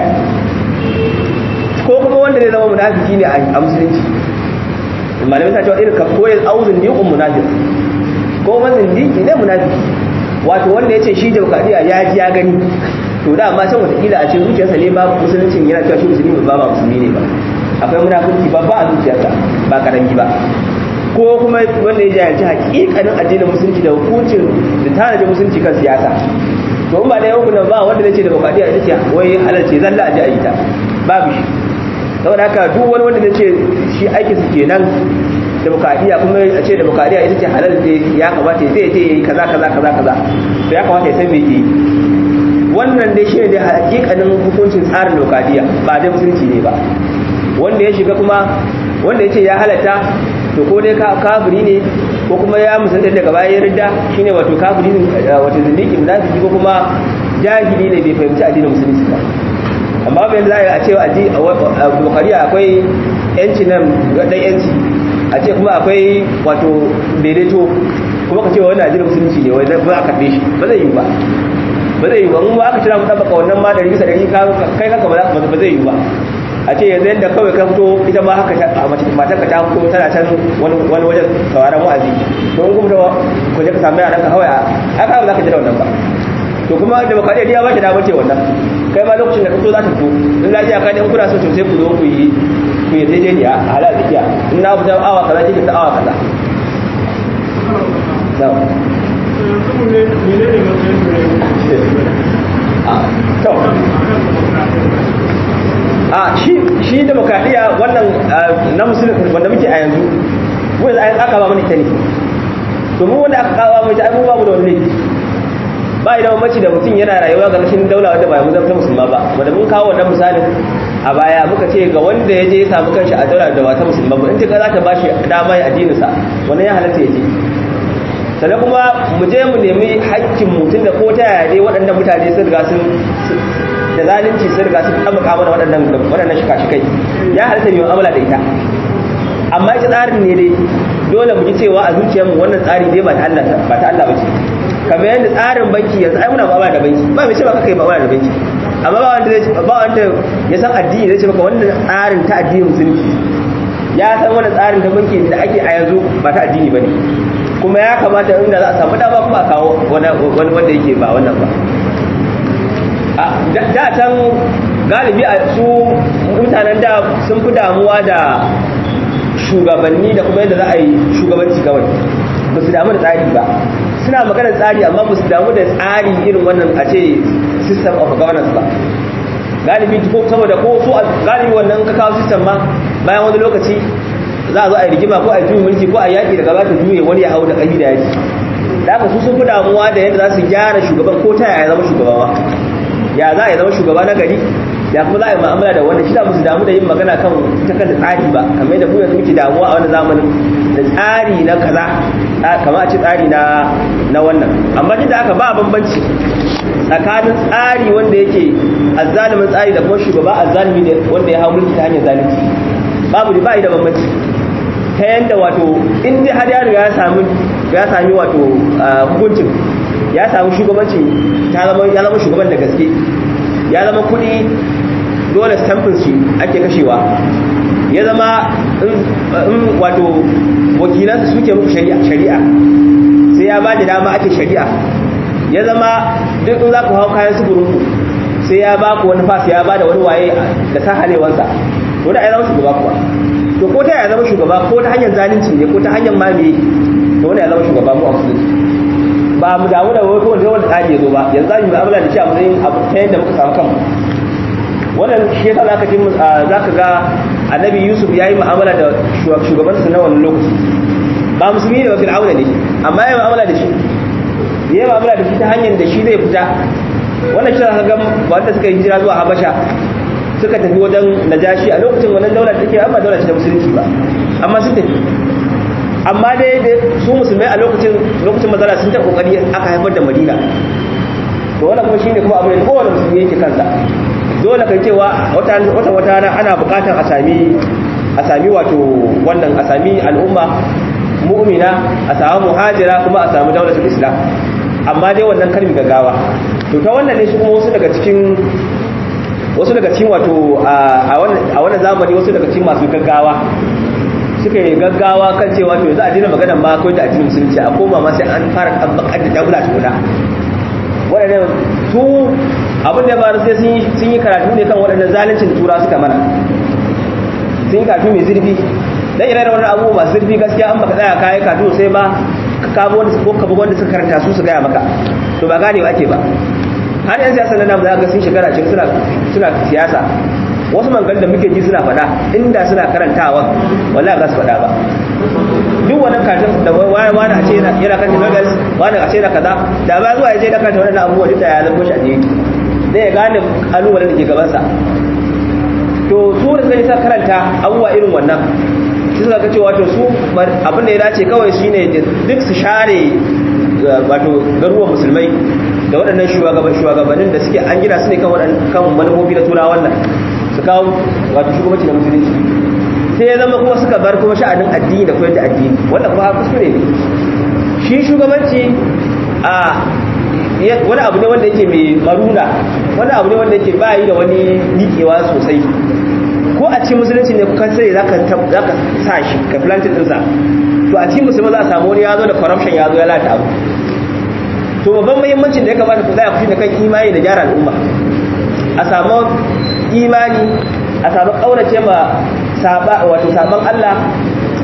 ko kuma wanda zai zama munafiki ne a musulunci malamai ta cewa irin ka koyar auzun ni um munafiq ko mazin diki ne munafiki wato wanda yace shi demokradiya ya ji ya gani to da amma san wataƙila a cikin zuciyarsa ne ba musuluncin yana cewa shi musulmi ba ba musulmi ne ba akwai munafiki babba a zuciyarsa ba karami ba ko kuma wanda ya jahilci hakikanin addinin musulunci da hukuncin da tanaji musulunci kan siyasa to in ba da yankunan ba wanda zai ce demokradiya ita ce wai halarce zalla a ji a yi ta babu shi saboda haka duk wani wanda zai ce shi aikinsu kenan demokradiya kuma a ce demokradiya ita ce halal da ya kamata zai je yi kaza kaza kaza kaza to ya kamata ya san me ke wannan dai shi ne da hakikanin hukuncin tsarin demokradiya ba dai musulunci ne ba wanda ya shiga kuma wanda ya ce ya halatta to ko dai kafiri ne ko kuma ya musulunta daga bayan ridda shine wato kafiri ne wato zindiki munafiki ko kuma jahili ne bai fahimci addinin musulunci ba amma bayan za a ce a bukariya akwai yanci nan ɗan yanci a ce kuma akwai wato daidaito kuma ka ce wa wani ajiyar musulunci ne wanda ba a karɓe shi ba zai yi ba ba zai yi ba in ba aka cira mu ɗabbaka wannan ma ɗari bisa ɗari kai kanka ba zai yi ba a ce yanzu yadda kawai ka fito ita ma haka matar ka ta fito tana can wani wajen sauraron wa'azi to in kuma ku je ka samu yaran ka kawai a aka ba za ka ji da wannan ba to kuma demokradiyya ya ba ta damar ce wannan kai ma lokacin da ka so za ta fito in lafiya ka in kuna so to sai ku zo ku yi ku yi daidai a halal da iya in na fita awa kaza kike ta awa kaza menene to a shi shi demokradiya wannan na musulun wanda muke a yanzu wanda aka ba mana ita ne domin wanda aka kawo mai ta abubuwa mu da wani ba idan mamaci da mutum yana rayuwa ga rashin daula wadda ba ya muzarta musulma ba wanda mun kawo wannan misalin a baya muka ce ga wanda ya je ya samu kanshi a daula da ba ta musulma ba in ta za ta bashi dama ya addininsa wannan ya halatta ya je sannan kuma mu je mu nemi haƙƙin mutum da ko ta yaya dai waɗannan mutane sun riga sun da zalunci sun riga sun tabbaka mana waɗannan waɗannan shika-shikai ya halatta mai mu'amala da ita amma ita tsarin ne dai dole mu ji cewa a zuciyarmu wannan tsari dai ba ta Allah ba ta Allah bace kamar yadda tsarin banki yanzu ai muna mu'amala da banki ba mai ce ba kai mu'amala da banki amma ba wanda zai ba wanda ya san addini zai ce maka wannan tsarin ta addinin musulunci ya san wannan tsarin ta banki da ake a yanzu ba ta addini bane kuma ya kamata inda za a samu dama kuma a kawo wani wanda yake ba wannan ba da can galibi a su mutanen da sun fi damuwa da shugabanni da kuma yadda za a yi shugabanci kawai ba su damu da tsari ba suna maganar tsari amma ba su damu da tsari irin wannan a ce system of governance ba galibi ko saboda ko su galibi wannan ka kawo system ma bayan wani lokaci za a zo a yi rigima ko a yi mulki ko a yaƙi daga ba ta juye wani ya hau da ƙarfi da yaki da haka su sun fi damuwa da yadda za su gyara shugaban ko ta yaya zama shugaba ya za a yi zama shugaba na gari ya kuma za a yi ma'amala da wanda shi da musu damu da yin magana kan ta kanta tsari ba kamar yadda mu yanzu muke damuwa a wani zamanin da tsari na kaza kamar a ce tsari na na wannan amma duk da haka ba bambanci tsakanin tsari wanda yake azzalimin tsari da kuma shugaba azzalimi wanda ya hau mulki ta hanyar zalunci babu da ba da bambanci ta yanda wato in dai har ya riga ya sami ya sami wato hukuncin ya samu shugabancin ya zama shugaban da gaske ya zama kudi dole stampin shi ake kashewa ya zama in wato wakilansu suke muku shari'a sai ya ba da dama ake shari'a ya zama duk in za ku hau kayan suburinku sai ya ba ku wani fas ya ba da wani waye da sahalewansa to da ya zama shugaba kuwa to ko ta ya zama shugaba ko ta hanyar zalunci ne ko ta hanyar mamaye to wani ya zama shugaba mu a musulunci ba mu damu da wani kowane wanda tsari ya zo ba yanzu za mu mu'amala da shi a matsayin abu ta yadda muka samu kanmu wannan shi yasa zaka ji zaka ga annabi yusuf yayi mu'amala da shugabansa na wannan lokaci ba musulmi ne ba fir'auna ne amma yayi mu'amala da shi yayi mu'amala da shi ta hanyar da shi zai fita wannan shi zaka ga wanda suka yi hijira zuwa habasha suka tafi wajen najashi a lokacin wannan daular take amma daular ce ta musulunci ba amma sun tafi amma dai su musulmai a lokacin lokacin mazala sun ta kokari aka haifar da madina to wannan kuma shine kuma abin da kowane musulmi yake kansa dole kai cewa wata wata wata ana bukatar a sami a sami wato wannan a sami al'umma mu'mina a samu muhajira kuma a samu daulatul islam amma dai wannan kalmi gaggawa to ta wannan ne shi kuma wasu daga cikin wasu daga cikin wato a wannan zamani wasu daga cikin masu gaggawa suka yi gaggawa kan cewa to za a dina magana ma ko da addinin musulunci a koma ma sai an fara tabbakar da daula tukuna waɗannan su abin da ya faru sai sun yi karatu ne kan waɗannan zaluncin tura suka mana sun yi karatu mai zurfi dan ire da wannan abubuwa masu zurfi gaskiya an baka tsaya kayi karatu sai ba ka kamo wanda ko ka wanda suka karanta su su gaya maka to ba gane ba ake ba har yan siyasa na namu za ga sun shekara cikin suna suna siyasa wasu mangan da muke ji suna faɗa inda suna karantawa wallahi ba su faɗa ba duk wannan katin da wani wani a ce yana kan novels wani a ce na kaza da ba zuwa ya je da kanta wannan abubuwa duk da ya zama shi a jiki zai ya gane kalubalen da ke gabansa to su da suka sa karanta abubuwa irin wannan su suka ga cewa to su abin da ya dace kawai shine duk su share wato garuwan musulmai da waɗannan shugabannin da suke an gina su ne kan manufofi na turawa wannan su kawo wato shugabanci na musulunci sai ya zama kuma suka bar kuma sha'anin addini da koyar da addini wanda kuma kuskure ne shi shugabanci a wani abu ne wanda yake mai maruna wani abu ne wanda yake bayi da wani miƙewa sosai ko a cikin musulunci ne kuka sai za ka sa shi ka plantin ɗinsa to a cikin musulman za a samu wani ya zo da corruption ya zo ya lata abu to babban muhimmancin da ya kamata ku tsaya ku shi da kan imani da gyara al'umma a samu imani a samu ƙaurace ma saba wato saban Allah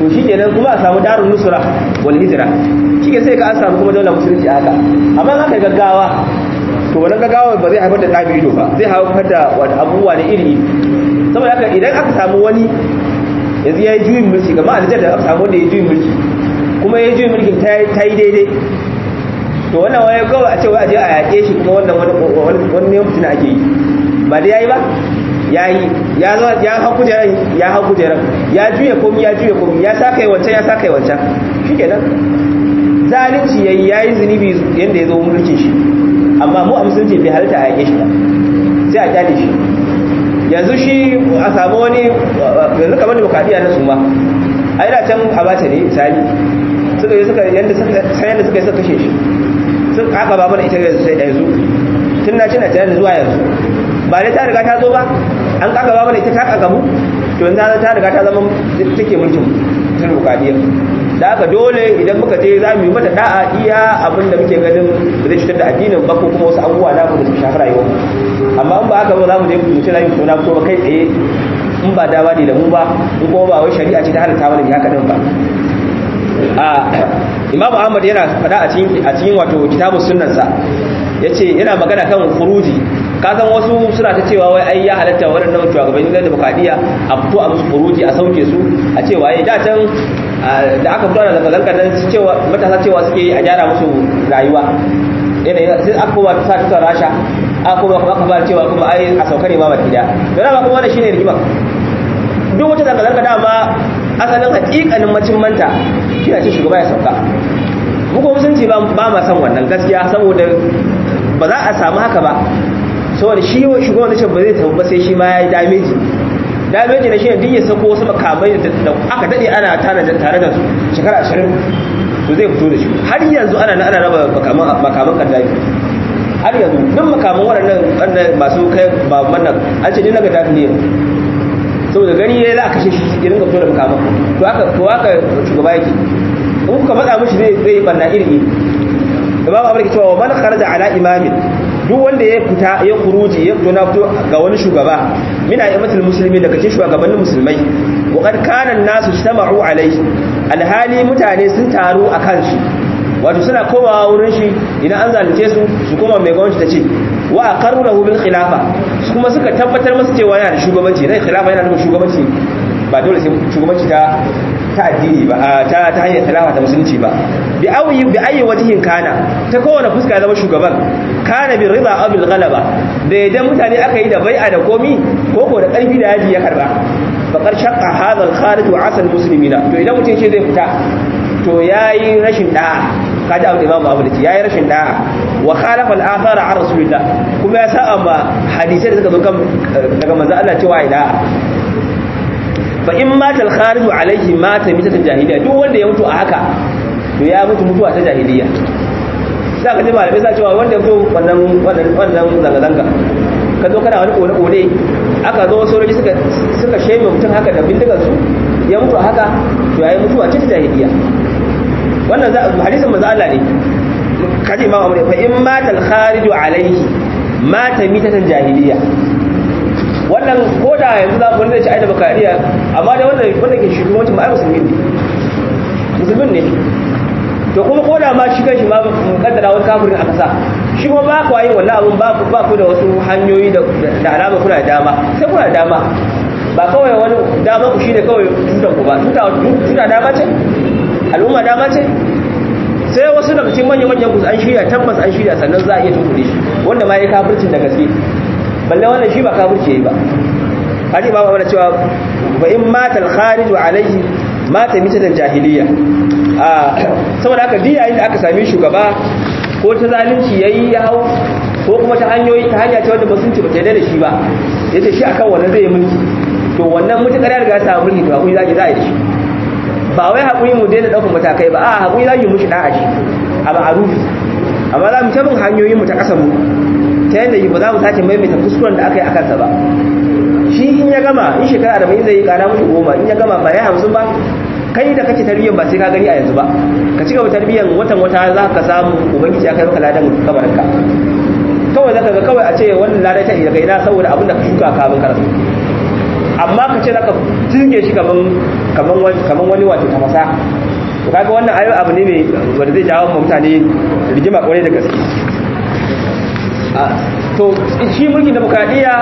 to shi kenan kuma a samu darun nusra wal hijra shi ke sai ka an samu kuma dole musulunci haka amma aka gaggawa to wannan gaggawa ba zai haifar da ɗabi ido ba zai haifar da wata abubuwa na iri saboda haka idan aka samu wani yanzu ya yi juyin mulki gama a da aka samu wanda ya yi juyin mulki kuma ya yi juyin mulkin ta yi daidai to wannan wani kawai a ce wa aje a yaƙe shi kuma wannan wani mutum ake yi ba da ya yi ba ya yi ya zo ya hau kujeran ya hau kujeran ya juya komi ya juya komi ya sa kai wancan ya sa kai wancan shi kenan zalunci ya yi ya yi zunubi yadda ya zo mulkin shi amma mu a musulunci bai halitta a yaƙe shi ba sai a kyale shi yanzu shi a samu wani yanzu kamar demokradiyya na suma a yana can a bata ne misali suka yi suka yadda suka suka yi suka kashe shi sun aka ba mana ita yanzu tun na cina tunanin zuwa yanzu ba dai ta riga ta zo ba an kaka ba mana ita ta kaka mu to yanzu ta riga ta zama take mulkin tun demokradiyya da haka dole idan muka je za mu yi mata da'a iya abin da muke ganin da zai cutar da addinin ba ko kuma wasu abubuwa na da su shafi rayuwar amma in ba haka ba za mu je mu ce rayu suna fito ba kai tsaye in ba dawa ne da mu ba in kuma ba wai shari'a ce ta halatta mana haka din ba a imamu ahmad yana faɗa a cikin a cikin wato kitabun sunnansa yace yana magana kan furuji ka san wasu suna ta cewa wai ai ya halatta waɗannan shugabanni na demokradiyya a fito a musu furuji a sauke su a ce waye da can da aka fito da zanga-zanga nan cewa matasa cewa suke yi a gyara musu rayuwa yanayi sai aka kuma sa tutar rasha aka kuma kuma aka fara cewa kuma ai a sauka ne ma baki daya don haka kuma wannan shine rigima duk wata zanga-zanga dama asalin hakikanin macin manta shi ce shugaba ya sauka muku musulunci ba ma san wannan gaskiya saboda ba za a samu haka ba saboda shi shugaban da ba zai tafi ba sai shi ma ya yi dameji dameji na shi ne duk ya sako wasu makamai da aka daɗe ana tare da su shekara ashirin to zai fito da shi har yanzu ana ana raba makaman kaddafi har yanzu duk makaman waɗannan wannan masu kai ba wannan an ce ni na ga dafi ne saboda gani ya za a kashe shi ya ringa fito da makaman to haka to haka shugaba yake in kuka matsa mishi zai zai banna iri imamu abu da cewa wa man kharaja ala imamin duk wanda ya fita ya kuruji ya fito na fito ga wani shugaba mina imatul musulmi daga cikin shugabannin musulmai wa qad kana an-nasu istama'u alayhi alhali mutane sun taru akan shi wato suna komawa wurin shi idan an zalunce su su koma mai gwamnati ta ce wa aqarru lahu bil khilafa kuma suka tabbatar masa cewa yana da shugabanci dai khilafa yana da shugabanci ba dole sai shugabanci ta ta addini ba ta ta hanyar khilafa ta musulunci ba bi ayi bi ayi wajhin kana ta kowane fuska zama shugaban kana bi rida aw bil ghalaba da idan mutane aka yi da bai'a da komi ko ko da karfi da yaji ya karba faqad shaqqa hadha al kharij wa asal muslimina to idan mutum ce zai fita to yayi rashin da'a kaji abu imamu abu da ce yayi rashin da'a wa khalafa al athara an rasulillah kuma ya sa'a ma hadisai da suka zo kan daga manzo Allah cewa ai da'a fa in mata al kharij alaihi mata mitatan jahiliya duk wanda ya mutu a haka to ya mutu mutuwa ta jahiliya sai ka ji malamai sa cewa wanda zo wannan wannan wannan zanga zanga ka zo kana wani kone kone aka zo sojoji suka suka sheme mutum haka da bindigar su ya mutu haka to yayi mutuwa ta jahiliya wannan hadisin manzo Allah ne kaji imam Ahmad fa in mata al kharij alaihi mata mitatan jahiliya wannan koda yanzu za mu zai ci aida bakariya amma da wannan wanda ke shugabancin ba ai musulmi ne musulmin ne to kuma ko da ma shi kanshi ma kaddara wani kafirin aka sa shi kuma ba ku yin wannan abun ba ku ba ku da wasu hanyoyi da da alama kuna da dama sai kuna da dama ba kawai wani dama ku shine kawai tutan ku ba tuta tuta dama ce al'umma dama ce sai wasu daga cikin manyan manyan ku an shirya tabbas an shirya sannan za a iya tunkuɗe shi wanda ma ya kafircin da gaske balle wannan shi ba kafirci yayi ba hadisi ba ba cewa ba in mata al-kharij alayhi mata mitatan jahiliya saboda haka duk yayin da aka sami shugaba ko ta zalunci yayi ya hau ko kuma ta hanyoyi ta hanya ta wanda ba sun ci ba ta da shi ba yace shi akan wannan zai yi mulki to wannan mutakar ya riga ta mulki to hakuri zaki za a yi shi ba wai hakuri mu daina daukar matakai ba a hakuri zaki mushi da'a shi a ma'ruf amma za mu ta bin hanyoyin mu ta kasan mu ta yadda ba za mu sake maimaita kuskuren da aka yi a kansa ba shi in ya gama in shekara arba'in zai yi kara mushi goma in ya gama ba ya hamsin ba kai da kake tarbiyyar ba sai ka gani a yanzu ba ka ci gaba tarbiyyar watan wata za ka samu ubangiji ya kai maka ladan kabarinka kawai zaka ga kawai a ce wannan ladan ta daga ina saboda abin da ka shuka kafin ka rasu amma ka ce zaka jirge shi kaman kaman wani kaman wani wato tafasa to kaga wannan ayo abu ne mai wanda zai jawo mutane rigima kwarai da gaske to shi mulkin demokradiyya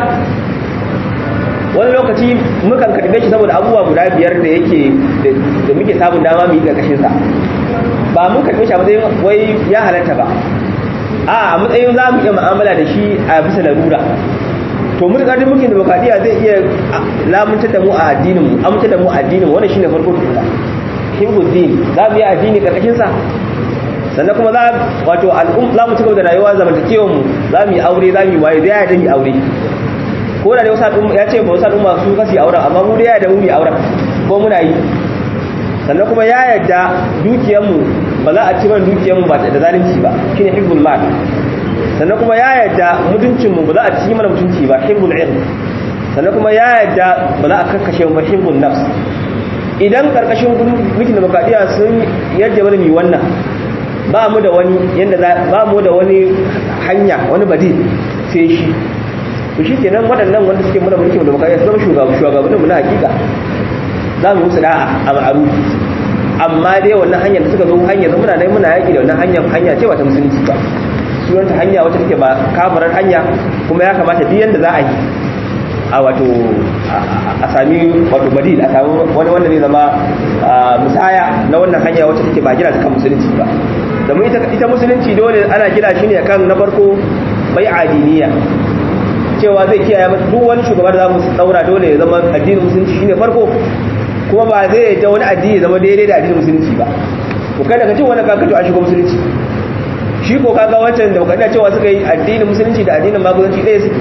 wani lokaci mukan karbe shi saboda abubuwa guda biyar da yake da muke samun dama mu yi ƙarƙashin sa ba mun karbe shi a matsayin wai ya halatta ba a a matsayin za mu iya mu'amala da shi a bisa larura to mun ga mulkin demokradiyya zai iya lamunta da mu a addinin mu aminta da mu a addinin mu wannan shine farko tukuna hibbuddin za mu yi addini ƙarƙashin sa sannan kuma za wato al'um za mu ci gaba da rayuwa zamantakewar mu za mu yi aure za mu yi waye zai ya da mu aure ko da wasu al'umma ya ce ba wasu al'umma su kasi auren amma mu da ya da mu mu auren ko muna yi sannan kuma ya yadda dukiyarmu ba za a ci mana dukiyarmu ba da zalunci ba shine hibbul mal sannan kuma ya yadda mutuncinmu ba za a ci mana mutunci ba hibbul ilm sannan kuma ya yadda ba za a kakkashe mu ba hibbul nafs idan karkashin mulkin demokradiyya sun yadda mana mi wannan ba mu da wani yanda ba mu da wani hanya wani badil sai shi to shi kenan waɗannan wanda suke muna mulkin demokradiyya su zama shugabannin mu na hakika za mu musu da'a a ma'aru amma dai wannan hanyar da suka zo hanyar da muna dai muna yaƙi da wannan hanyar hanya ce ba ta musulunci ba sunanta hanya wacce take ba kafarar hanya kuma ya kamata duk yanda za a yi a wato a sami wato badil a sami wani wanda zai zama musaya na wannan hanya wacce take ba gina ta kan musulunci ba domin ita musulunci dole ana gina shi ne kan na farko bai adiniya cewa zai kiyaye duk wani shugaba da za mu daura dole ya zama addinin musulunci shine farko kuma ba zai yadda wani addini zama daidai da addinin musulunci ba to kai daga cin wani kaka to an shiga musulunci shi ko kaga wancan da kada cewa suka yi addinin musulunci da addinin maguzanci ɗaya su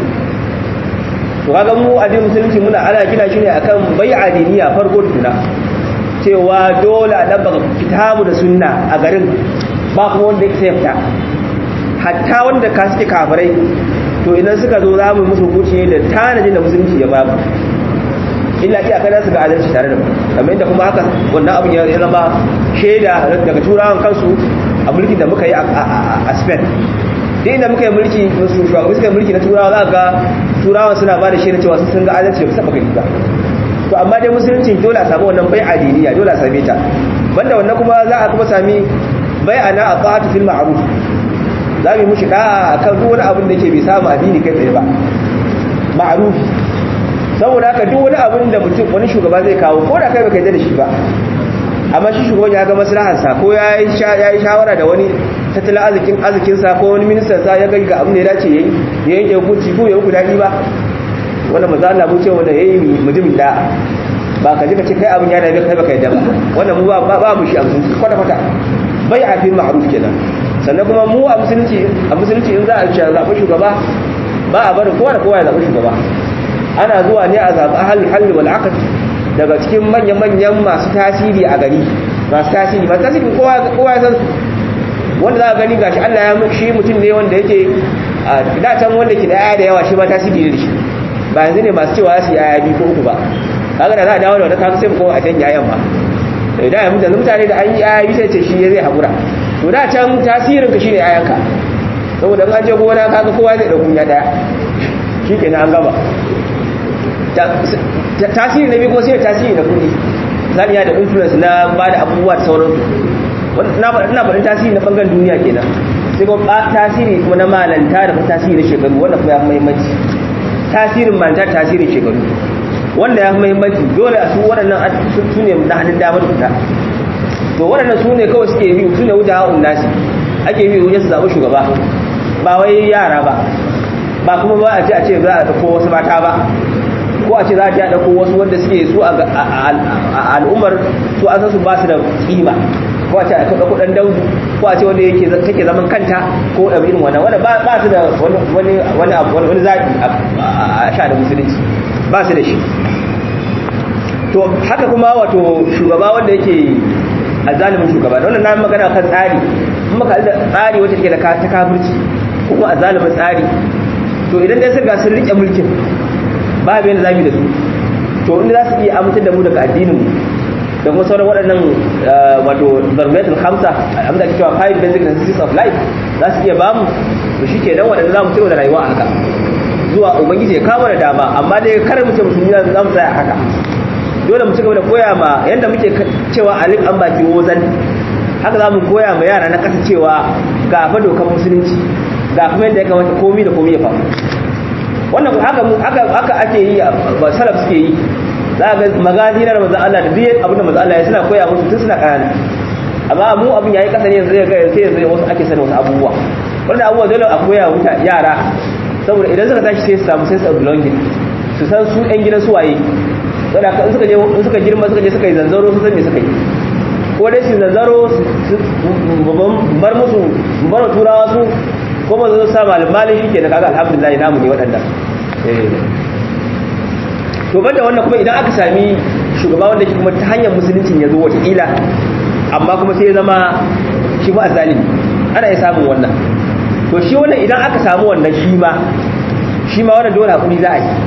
to kaga mu addinin musulunci muna ana gina shi ne akan bai adiniya farko tukuna cewa dole a dabba kitabu da sunna a garin ba kuma wanda ya fita hatta wanda ka suke kafirai to idan suka zo za mu musu hukunci da tanajin da musulunci ya babu illa iya kada su ga adalci tare da mu kamar yadda kuma haka wannan abin ya zama shaida daga turawan kansu a mulkin da muka yi a Spain duk inda muka yi mulki su shugabanni suka yi mulki na turawa za ga turawan suna ba da shaida cewa sun ga adalci da su saba gani ba to amma dai musulunci dole a samu wannan bai adiniya dole a same ta banda wannan kuma za a kuma sami bai ana a ta'atu fil ma'ruf za mu yi mushi da'a akan duk wani abin da ke bai samu addini kai tsaye ba ma'rufi saboda haka duk wani abin da mutum wani shugaba zai kawo ko da kai baka yi da shi ba amma shi shugaban ya ga maslahar sa ko ya yi shawara da wani tattalin arzikin arzikin sa ko wani ministan sa ya ga ga abin da ya dace yayi ya yanke hukunci ko ya muku dadi ba wannan maza Allah mu ce wanda yayi mutumin da ba ka ji ka ce kai abin ya dame kai baka yadda ba wannan mu ba ba mu shi a musulunci kwata kwata bai a fil ma'ruf kenan sannan kuma mu a musulunci a musulunci in za a zaɓi shugaba ba a barin kowa da kowa ya zaɓi shugaba ana zuwa ne a zaɓi ahalul halli wal aqd daga cikin manya-manyan masu tasiri a gari masu tasiri masu tasiri kowa kowa ya san su wanda za a gani gashi Allah ya shi mutum ne wanda yake da can wanda ke da yaya da yawa shi ma tasiri ne da shi ba yanzu ne masu cewa su yaya biyu ko uku ba kaga da za a dawo da wani kaga sai mu kowa a can yayan ba da ya mutane mutane da an yi yaya biyu sai ce shi zai haƙura to da can tasirin ka shine yayanka saboda an je gona kaga kowa zai dauki ya daya shikenan an gaba tasiri na biyu kuma sai tasiri na kudi zan iya da influence na ba da abubuwa da sauransu ina faɗin tasiri na ɓangaren duniya kenan sai kuma tasiri kuma na malanta da kuma tasiri na shekaru wanda kuma ya fi mahimmanci tasirin malanta da tasirin shekaru wanda ya fi mahimmanci dole a su waɗannan su ne na hannun damar fita to waɗannan su ne kawai suke biyu su ne wuce ha'un nasi ake biyu wajen su zaɓi shugaba ba wai yara ba ba kuma ba a ce a ce za a ɗauko wasu mata ba ko a ce za a ji a ɗauko wasu wanda suke su a al'ummar su an san su ba su da kima ko a ce a ɗauko ɗan daudu ko a ce wanda yake take zaman kanta ko ɗabi irin wannan wanda ba su da wani wani wani zaɓi a sha da musulunci ba su da shi to haka kuma wato shugaba wanda yake a zalimin shugaba da wannan na magana kan tsari in maka da tsari wacce take da ta kafirci ko kuma a zalimin tsari to idan dai sun ga sun rike mulkin babu yadda zamu da su to inda za su iya amintar da mu daga addinin mu da kuma sauran waɗannan wato zargatul hamsa abinda ake cewa five basic necessities of life za su iya bamu to shi ke nan waɗanda za mu cigaba da rayuwa a haka zuwa ubangiji ya kawo da dama amma dai kar mu ce musulmi za mu tsaya haka dole mu ci gaba da koya ma yanda muke cewa alif an baki wozan haka za mu koya ma yara na ƙasa cewa ga fa dokar musulunci ga kuma yadda ya kamata komi da komi ya faru wannan haka haka haka ake yi ba salaf suke yi za ga magazi na manzon Allah da duk abin da manzon Allah ya suna koya musu tun suna ƙanana amma mu abin yayi kasa ne yanzu ya ga sai yanzu wasu ake sanin wasu abubuwa wannan abubuwa dole a koya wuta yara saboda idan suka tashi sai su samu sense of belonging su san su ɗan gidan su waye saboda in suka je in suka girma suka je suka yi zanzaro su san me suka yi ko dai su zanzaro su bar musu bar turawa su ko ba zo sa malamalin shi ke da kaga alhamdulillah namu ne waɗannan to banda wannan kuma idan aka sami shugaba wanda shi kuma ta hanyar musuluncin ya zo wata ila amma kuma sai ya zama shi ba zalimi ana iya samun wannan to shi wannan idan aka samu wannan shi ma shi ma wannan dole hakuri za a yi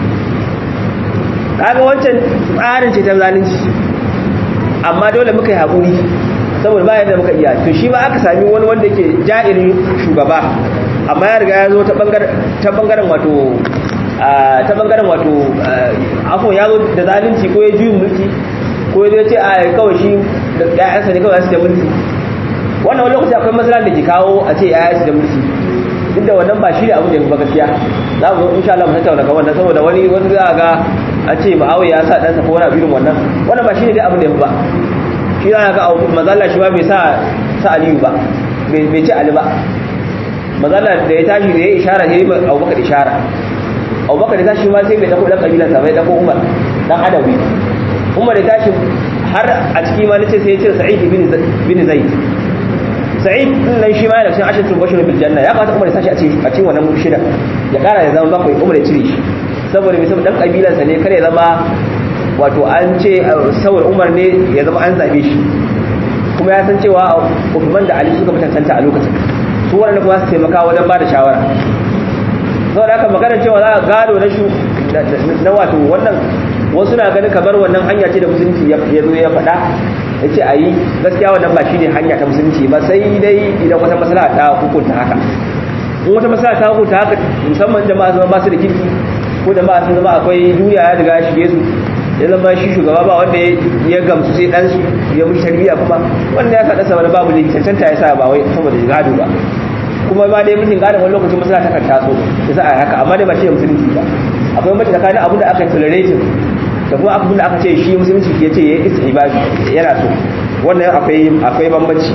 kaga wancan tsarin ce ta zalunci amma dole muka yi hakuri saboda bayan da muka iya to shi ma aka sami wani wanda ke ja'irin shugaba amma ya riga ya zo ta bangaren wato ta bangaren wato afon ya zo da zalunci ko ya juyin mulki ko ya ce a kawai shi da ƴaƴansa ne kawai su da mulki wannan wani lokaci akwai matsala da ke kawo a ce ƴaƴansu da mulki duk da wannan ba shi ne abin da ya fi gaskiya za mu zo insha Allah mu tattauna kan wannan saboda wani wani za ga a ce ma'awiya ya sa ɗansa ko wani irin wannan wannan ba shi ne dai abin da ya fi ba shi za ga mazalla shi ba bai sa sa aliyu ba bai ce ali ba mazalla da ya tashi da ya ishara ya yi ba abubakar ishara abubakar da tashi ma sai bai dako dan kabilansa bai dako umar dan adawi umar da tashi har a ciki ma nace sai ya ce sa'id bin zaid sa'id din nan shi ma yana cikin ashatu bashir bil janna ya kamata umar ya sashi a cikin a cikin wannan shida ya kara ya zama bakwai umar ya cire shi saboda bai saboda dan kabilansa ne kare ya zama wato an ce saboda umar ne ya zama an zabe shi kuma ya san cewa Uthman da Ali suka mutantanta a lokacin su waɗanda kuma su taimaka wajen ba da shawara sau da aka magana cewa za a gado na shu na wato wannan wasu na ganin kamar wannan hanya ce da musulunci ya zo ya faɗa ya ce a yi gaskiya wannan ba shi ne hanya ta musulunci ba sai dai idan wata masala ta hukunta haka in wata masala ta hukunta haka musamman jama'a zama ba su da kirki ko jama'a sun zama akwai duniya ya riga shige su ya zama shi shugaba ba wanda ya gamsu sai dan ya mushi tarbiyya kuma wanda ya sa dasa wani babu ne cancanta ya sa ba wai saboda gado ba kuma ba dai mutum gadon wani lokacin masala ta kan taso ya sa a haka amma dai ba shi musulunci ba akwai mace tsakanin abin da aka tolerating da kuma abin da aka ce shi musulunci ke ce ya isa ibadu yana so wannan akwai akwai bambanci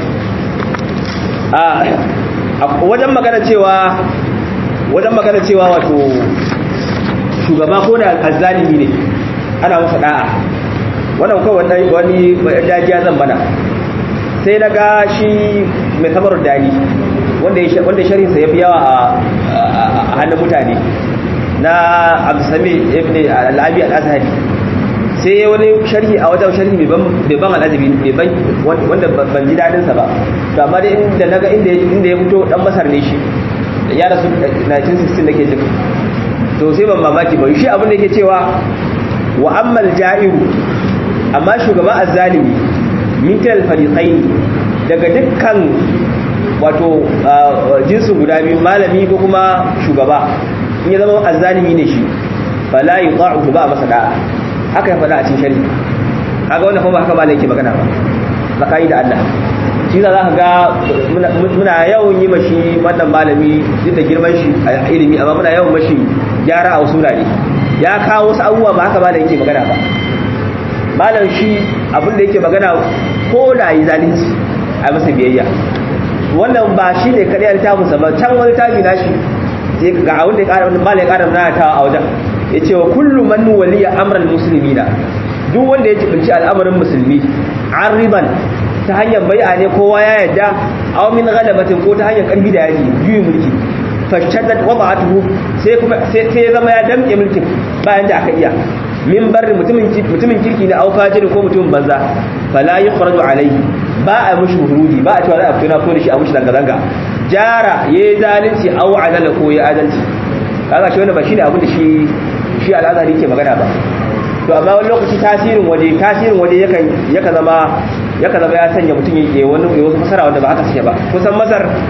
a wajen magana cewa wajen magana cewa wato shugaba ko da azzalimi ne ana masa da'a wannan kawai wani dajiya zan bana sai na ga shi mai samar dani wanda shari'insa ya fi yawa a hannun mutane na abdusami ibn al'abi al'azhari sai ya wani sharhi a wajen sharhi mai ban al'azabi wanda ban ji daɗinsa ba to amma dai inda na ga inda ya fito ɗan masar ne shi ya rasu 1916 da ke jin to sai ban mamaki ba shi abin da ke cewa wa ammal ja'iru amma shugaba azzalimi min kal fariqain daga dukkan wato jinsin guda biyu malami ko kuma shugaba in ya zama azzalimi ne shi fala yuta'u ba masa da'a haka ya faɗa a cikin shari'a kaga wannan kuma haka malai yake magana ba zakai da Allah shi za ka ga muna yawan yi mashi wannan malami duk da girman shi a ilimi amma muna yawan mashi gyara a wasu wurare ya kawo wasu abubuwa ba haka malai yake magana ba malam shi abin da yake magana ko da yi zalunci a masa biyayya wannan ba shi ne kaɗai littafinsa ba can wani tafi na shi sai ga abin da ya ƙara wani malai ƙara na ta a wajen ya ce wa kullum man waliya amran musulmi na duk wanda ya jibinci al'amarin musulmi arriban ta hanyar bai'a ne kowa ya yadda aw min ghalabatin ko ta hanyar karfi da yaji juyin mulki fashaddat wada'atuhu sai kuma sai ya zama ya damke mulkin bayan da aka iya min barri mutumin mutumin kirki ne au fajiri ko mutumin banza fala yukhraju alayhi ba a mushi huruji ba a cewa za a fito na ko da shi a mushi zanga zanga jara yayi zalunci au adala ko ya adalci kaga shi wannan ba shine abin da shi shi al'azari ke magana ba to amma wani lokaci tasirin waje tasirin waje yakan yakan zama yakan zama ya sanya mutum ya wani ya wasu fasara wanda ba haka suke ba kusan masar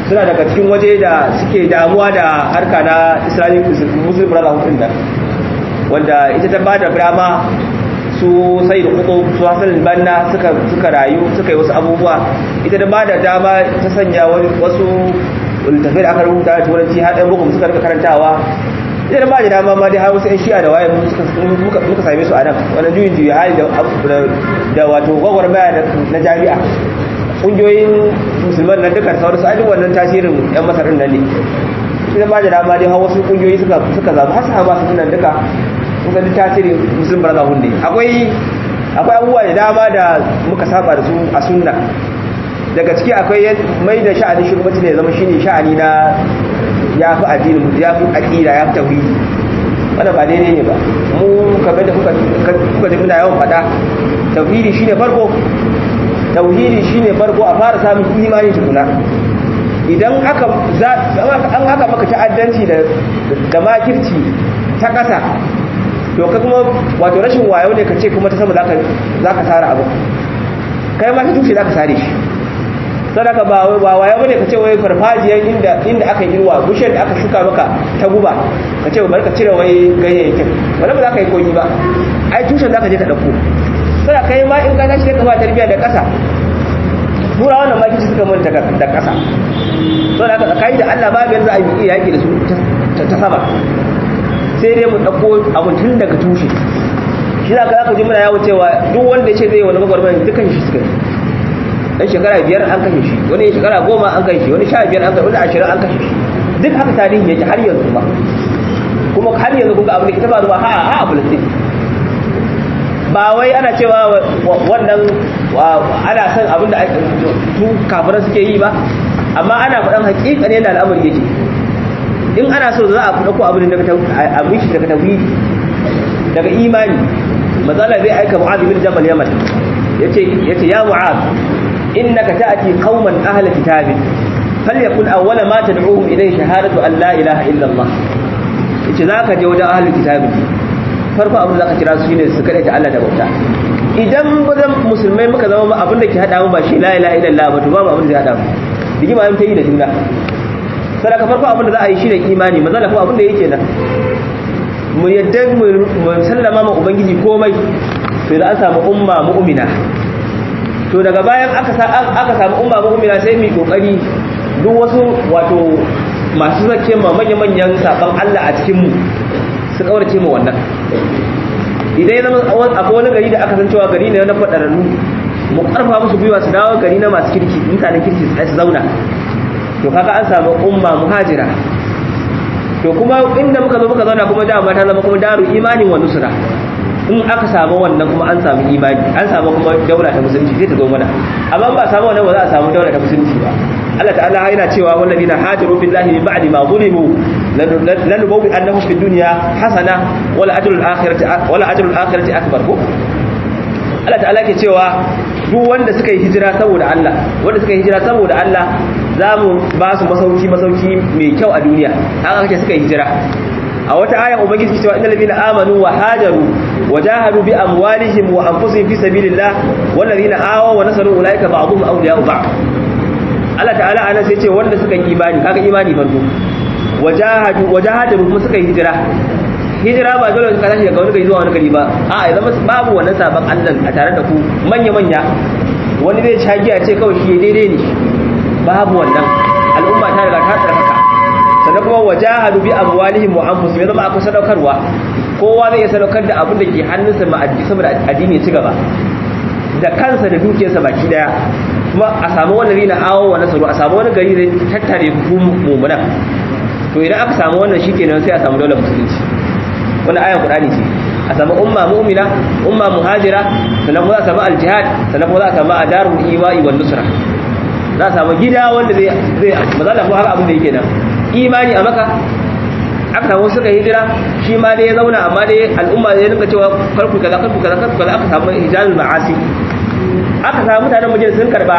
suna daga cikin waje da suke damuwa da harka na islamic muslim brotherhood din nan wanda ita ta bada dama su sai da kudu su hasan banna suka suka rayu suka yi wasu abubuwa ita ta bada dama ta sanya wasu littafai da aka rubuta da turanci har ɗan bukum suka rika karantawa ita ta bada dama ma dai har wasu 'yan shi'a da waye muka same su a nan wannan juyin juyi hali da wato gwagwarmaya na jami'a ƙungiyoyin musulman nan dukkan sauransu a duk wannan tasirin 'yan masarin nan ne ita ba da dama dai har wasu ƙungiyoyi suka zaɓi har sahaba su nan duka kusa duk tasirin musulun barazahun ne akwai akwai abubuwa da dama da muka saba da su a sunna daga ciki akwai mai da sha'anin shugabanci ne zama shine sha'ani na ya fi addinin ya fi aƙida ya fi tauhidi wanda ba daidai ne ba mu kamar da kuka ji muna yawan faɗa tauhidi shine farko tauhidi shine farko a fara samun imani tukuna idan aka an haka maka ta'addanci da da makirci ta ƙasa to ka kuma wato rashin wayo ne ka ce kuma ta sama zaka zaka sara abu kai ma ta tushe zaka sare shi sadaka ba wai ba wayo bane ka ce wai farfajiyar inda inda aka yi ruwa bushiyar da aka shuka maka ta guba ka ce bari ka cire wai ganyayyakin wala ba za ka yi koyi ba ai tushen zaka je ka dauko sai kai ma in ka tashi ka ba tarbiya da ƙasa tura wannan ma kici suka mun da ƙasa so da aka kai da Allah babu yanzu a yi yaki da su ta sama sai dai mu dauko abun tun daga tushe shi za ka zaka ji muna yawo cewa duk wanda ya ce zai wani magwarmai dukkan shi suka dan shekara biyar an kashe shi wani shekara goma an kashe shi wani sha biyar an kashe wani ashirin an kashe shi duk haka tarihi yake har yanzu ba kuma har yanzu kun ga abin da ita ba zuwa ha ha a Palestine ba wai ana cewa wannan ana son abin da su kafiran suke yi ba amma ana faɗan hakika ne da al'amari yake in ana so za a fi ɗauko abin daga abin shi daga tauhidi daga imani matsala zai aika mu'adh bin jabal yaman yace yace ya mu'adh innaka ta'ti qauman ahla kitabin falyakun awwala ma tad'uhum ilayhi shahadatu an la ilaha illa allah yace zaka je wajen ahli kitabin farko abin da zaka kira su shine su kada ta Allah da bauta idan bazan musulmai muka zama ba abin da ke hada mu ba shi la ilaha illallah ba to babu abin da ya hada mu rigima yin ta yi da juna sadaka farko abin da za a yi shine imani mazala kuma abin da yake nan mu yadda mu sallama ma ubangiji komai to da an samu umma mu'mina to daga bayan aka aka samu umma mu'mina sai mu kokari duk wasu wato masu zake ma manya-manyan saban Allah a cikin mu su kaurace mu wannan idan ya zama akwai wani gari da aka san cewa gari ne na fadararru mu karfa musu gwiwa su dawo gari na masu kirki mutanen kirki su zauna to kaga an samu umma muhajira to kuma inda muka zo muka zauna kuma dama ta zama kuma daru imanin wa nusra in aka samu wannan kuma an samu imani an samu kuma daula ta musulunci sai ta zo mana amma ba samu wannan ba za a samu daula ta musulunci ba Allah ta'ala yana cewa wallazina hajaru billahi min ba'di ma zulimu lanubawi annahum fid dunya hasana wala ajrul akhirati wala ajrul akhirati akbar ko Allah ta'ala ke cewa duk wanda suka yi hijira saboda Allah wanda suka yi hijira saboda Allah za mu ba su masauki masauki mai kyau a duniya haka kake suka yi hijira a wata aya ubangiji cewa innal ladina amanu wa hajaru wa jahadu bi amwalihim wa anfusihim fi sabilillah wal ladina awaw wa nasaru ulaika ba'dhum awliya'u ba'd Allah ta'ala ana sai ce wanda suka yi imani kaga imani farko wajahadu wajahadu kuma suka yi hijira hijira ba dole ka tashi daga wani gari zuwa wani gari ba a ya zama babu wannan sabon Allah a tare da ku manya manya wani zai sha giya ce kawai shi daidai ne babu wannan al'umma ta riga ta tsarkaka sannan kuma wajahadu bi amwalihim wa anfusihim ya zama akwai sadaukarwa kowa zai sadaukar da abin da ke hannunsa ma addini saboda addini ya ci gaba da kansa da dukiyarsa baki daya kuma a samu wani rina awo wa nasaru a samu wani gari zai tattare ku mummunan to idan aka samu wannan shikenan sai a samu daular musulunci wannan ayan qur'ani ce a samu umma mu'mina umma muhajira sannan kuma za a samu aljihad sannan kuma za a samu adarul iwa'i wan nusra za a samu gida wanda zai zai mazalla ko har abin da yake nan imani a maka aka samu suka hijira shi ma dai ya zauna amma dai al'umma ya rinka cewa karku kaza karku kaza karku kaza aka samu hijalul ma'asi aka samu mutanen madina sun karba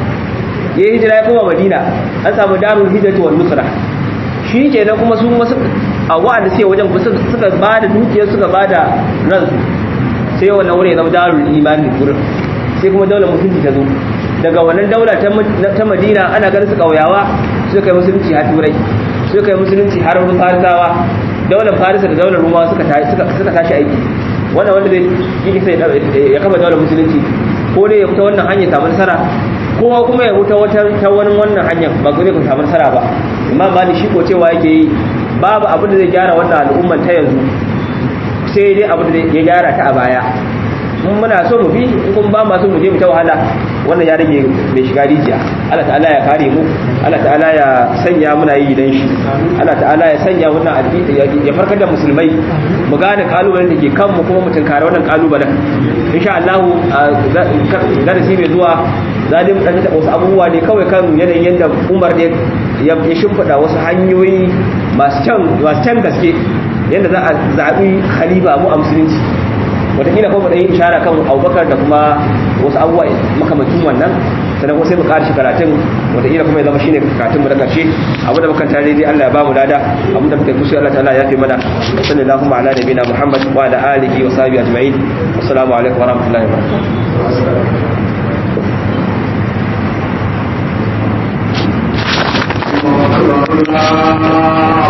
ya hijira ya koma madina an samu darul hijrati wal nusra shi kenan kuma su wasu a wa'anda suke wajen suka ba da dukiyar suka ba da ransu sai wannan wurin ya zama darul imani gurin sai kuma daular musulunci ta zo daga wannan daula ta madina ana ganin su kauyawa suka yi musulunci har turai suka yi musulunci har wurin farisawa daular farisa da daular rumawa suka tashi aiki wannan wanda zai yi sai ya kafa daular musulunci ko dai ya fita wannan hanyar samu nasara kowa kuma ya wuta wata ta wani wannan hanyar ba zai ku samu nasara ba imam malik shi ko cewa yake yi babu abin da zai gyara wannan al'umman ta yanzu sai dai abin da ya gyara ta a baya mun muna so mu bi in kun ba ma so mu je mu ta wahala wannan ya rage mai shiga rijiya Allah ta'ala ya kare mu Allah ta'ala ya sanya muna yi dan shi Allah ta'ala ya sanya wannan addini ya farkar da musulmai mu gane kalubalen da ke kanmu kuma mu tunkare wannan kalubalen insha Allah darasi mai zuwa za mu dan taɓa wasu abubuwa ne kawai kan yanayin yadda Umar ne ya shimfiɗa wasu hanyoyi masu can gaske yadda za a zaɓi khalifa mu a musulunci wataƙila kuma da yin ishara kan abubakar da kuma wasu abubuwa makamacin wannan sannan kuma sai mu ƙarshe karatun wataƙila kuma ya zama shine karatun mu na ƙarshe abu da muka tare dai Allah ya bamu lada abu da muka yi kusa Allah ta'ala ya fi mana sallallahu ala nabiyina Muhammad wa ala alihi wa sahbihi ajma'in assalamu alaikum wa rahmatullahi wa barakatuh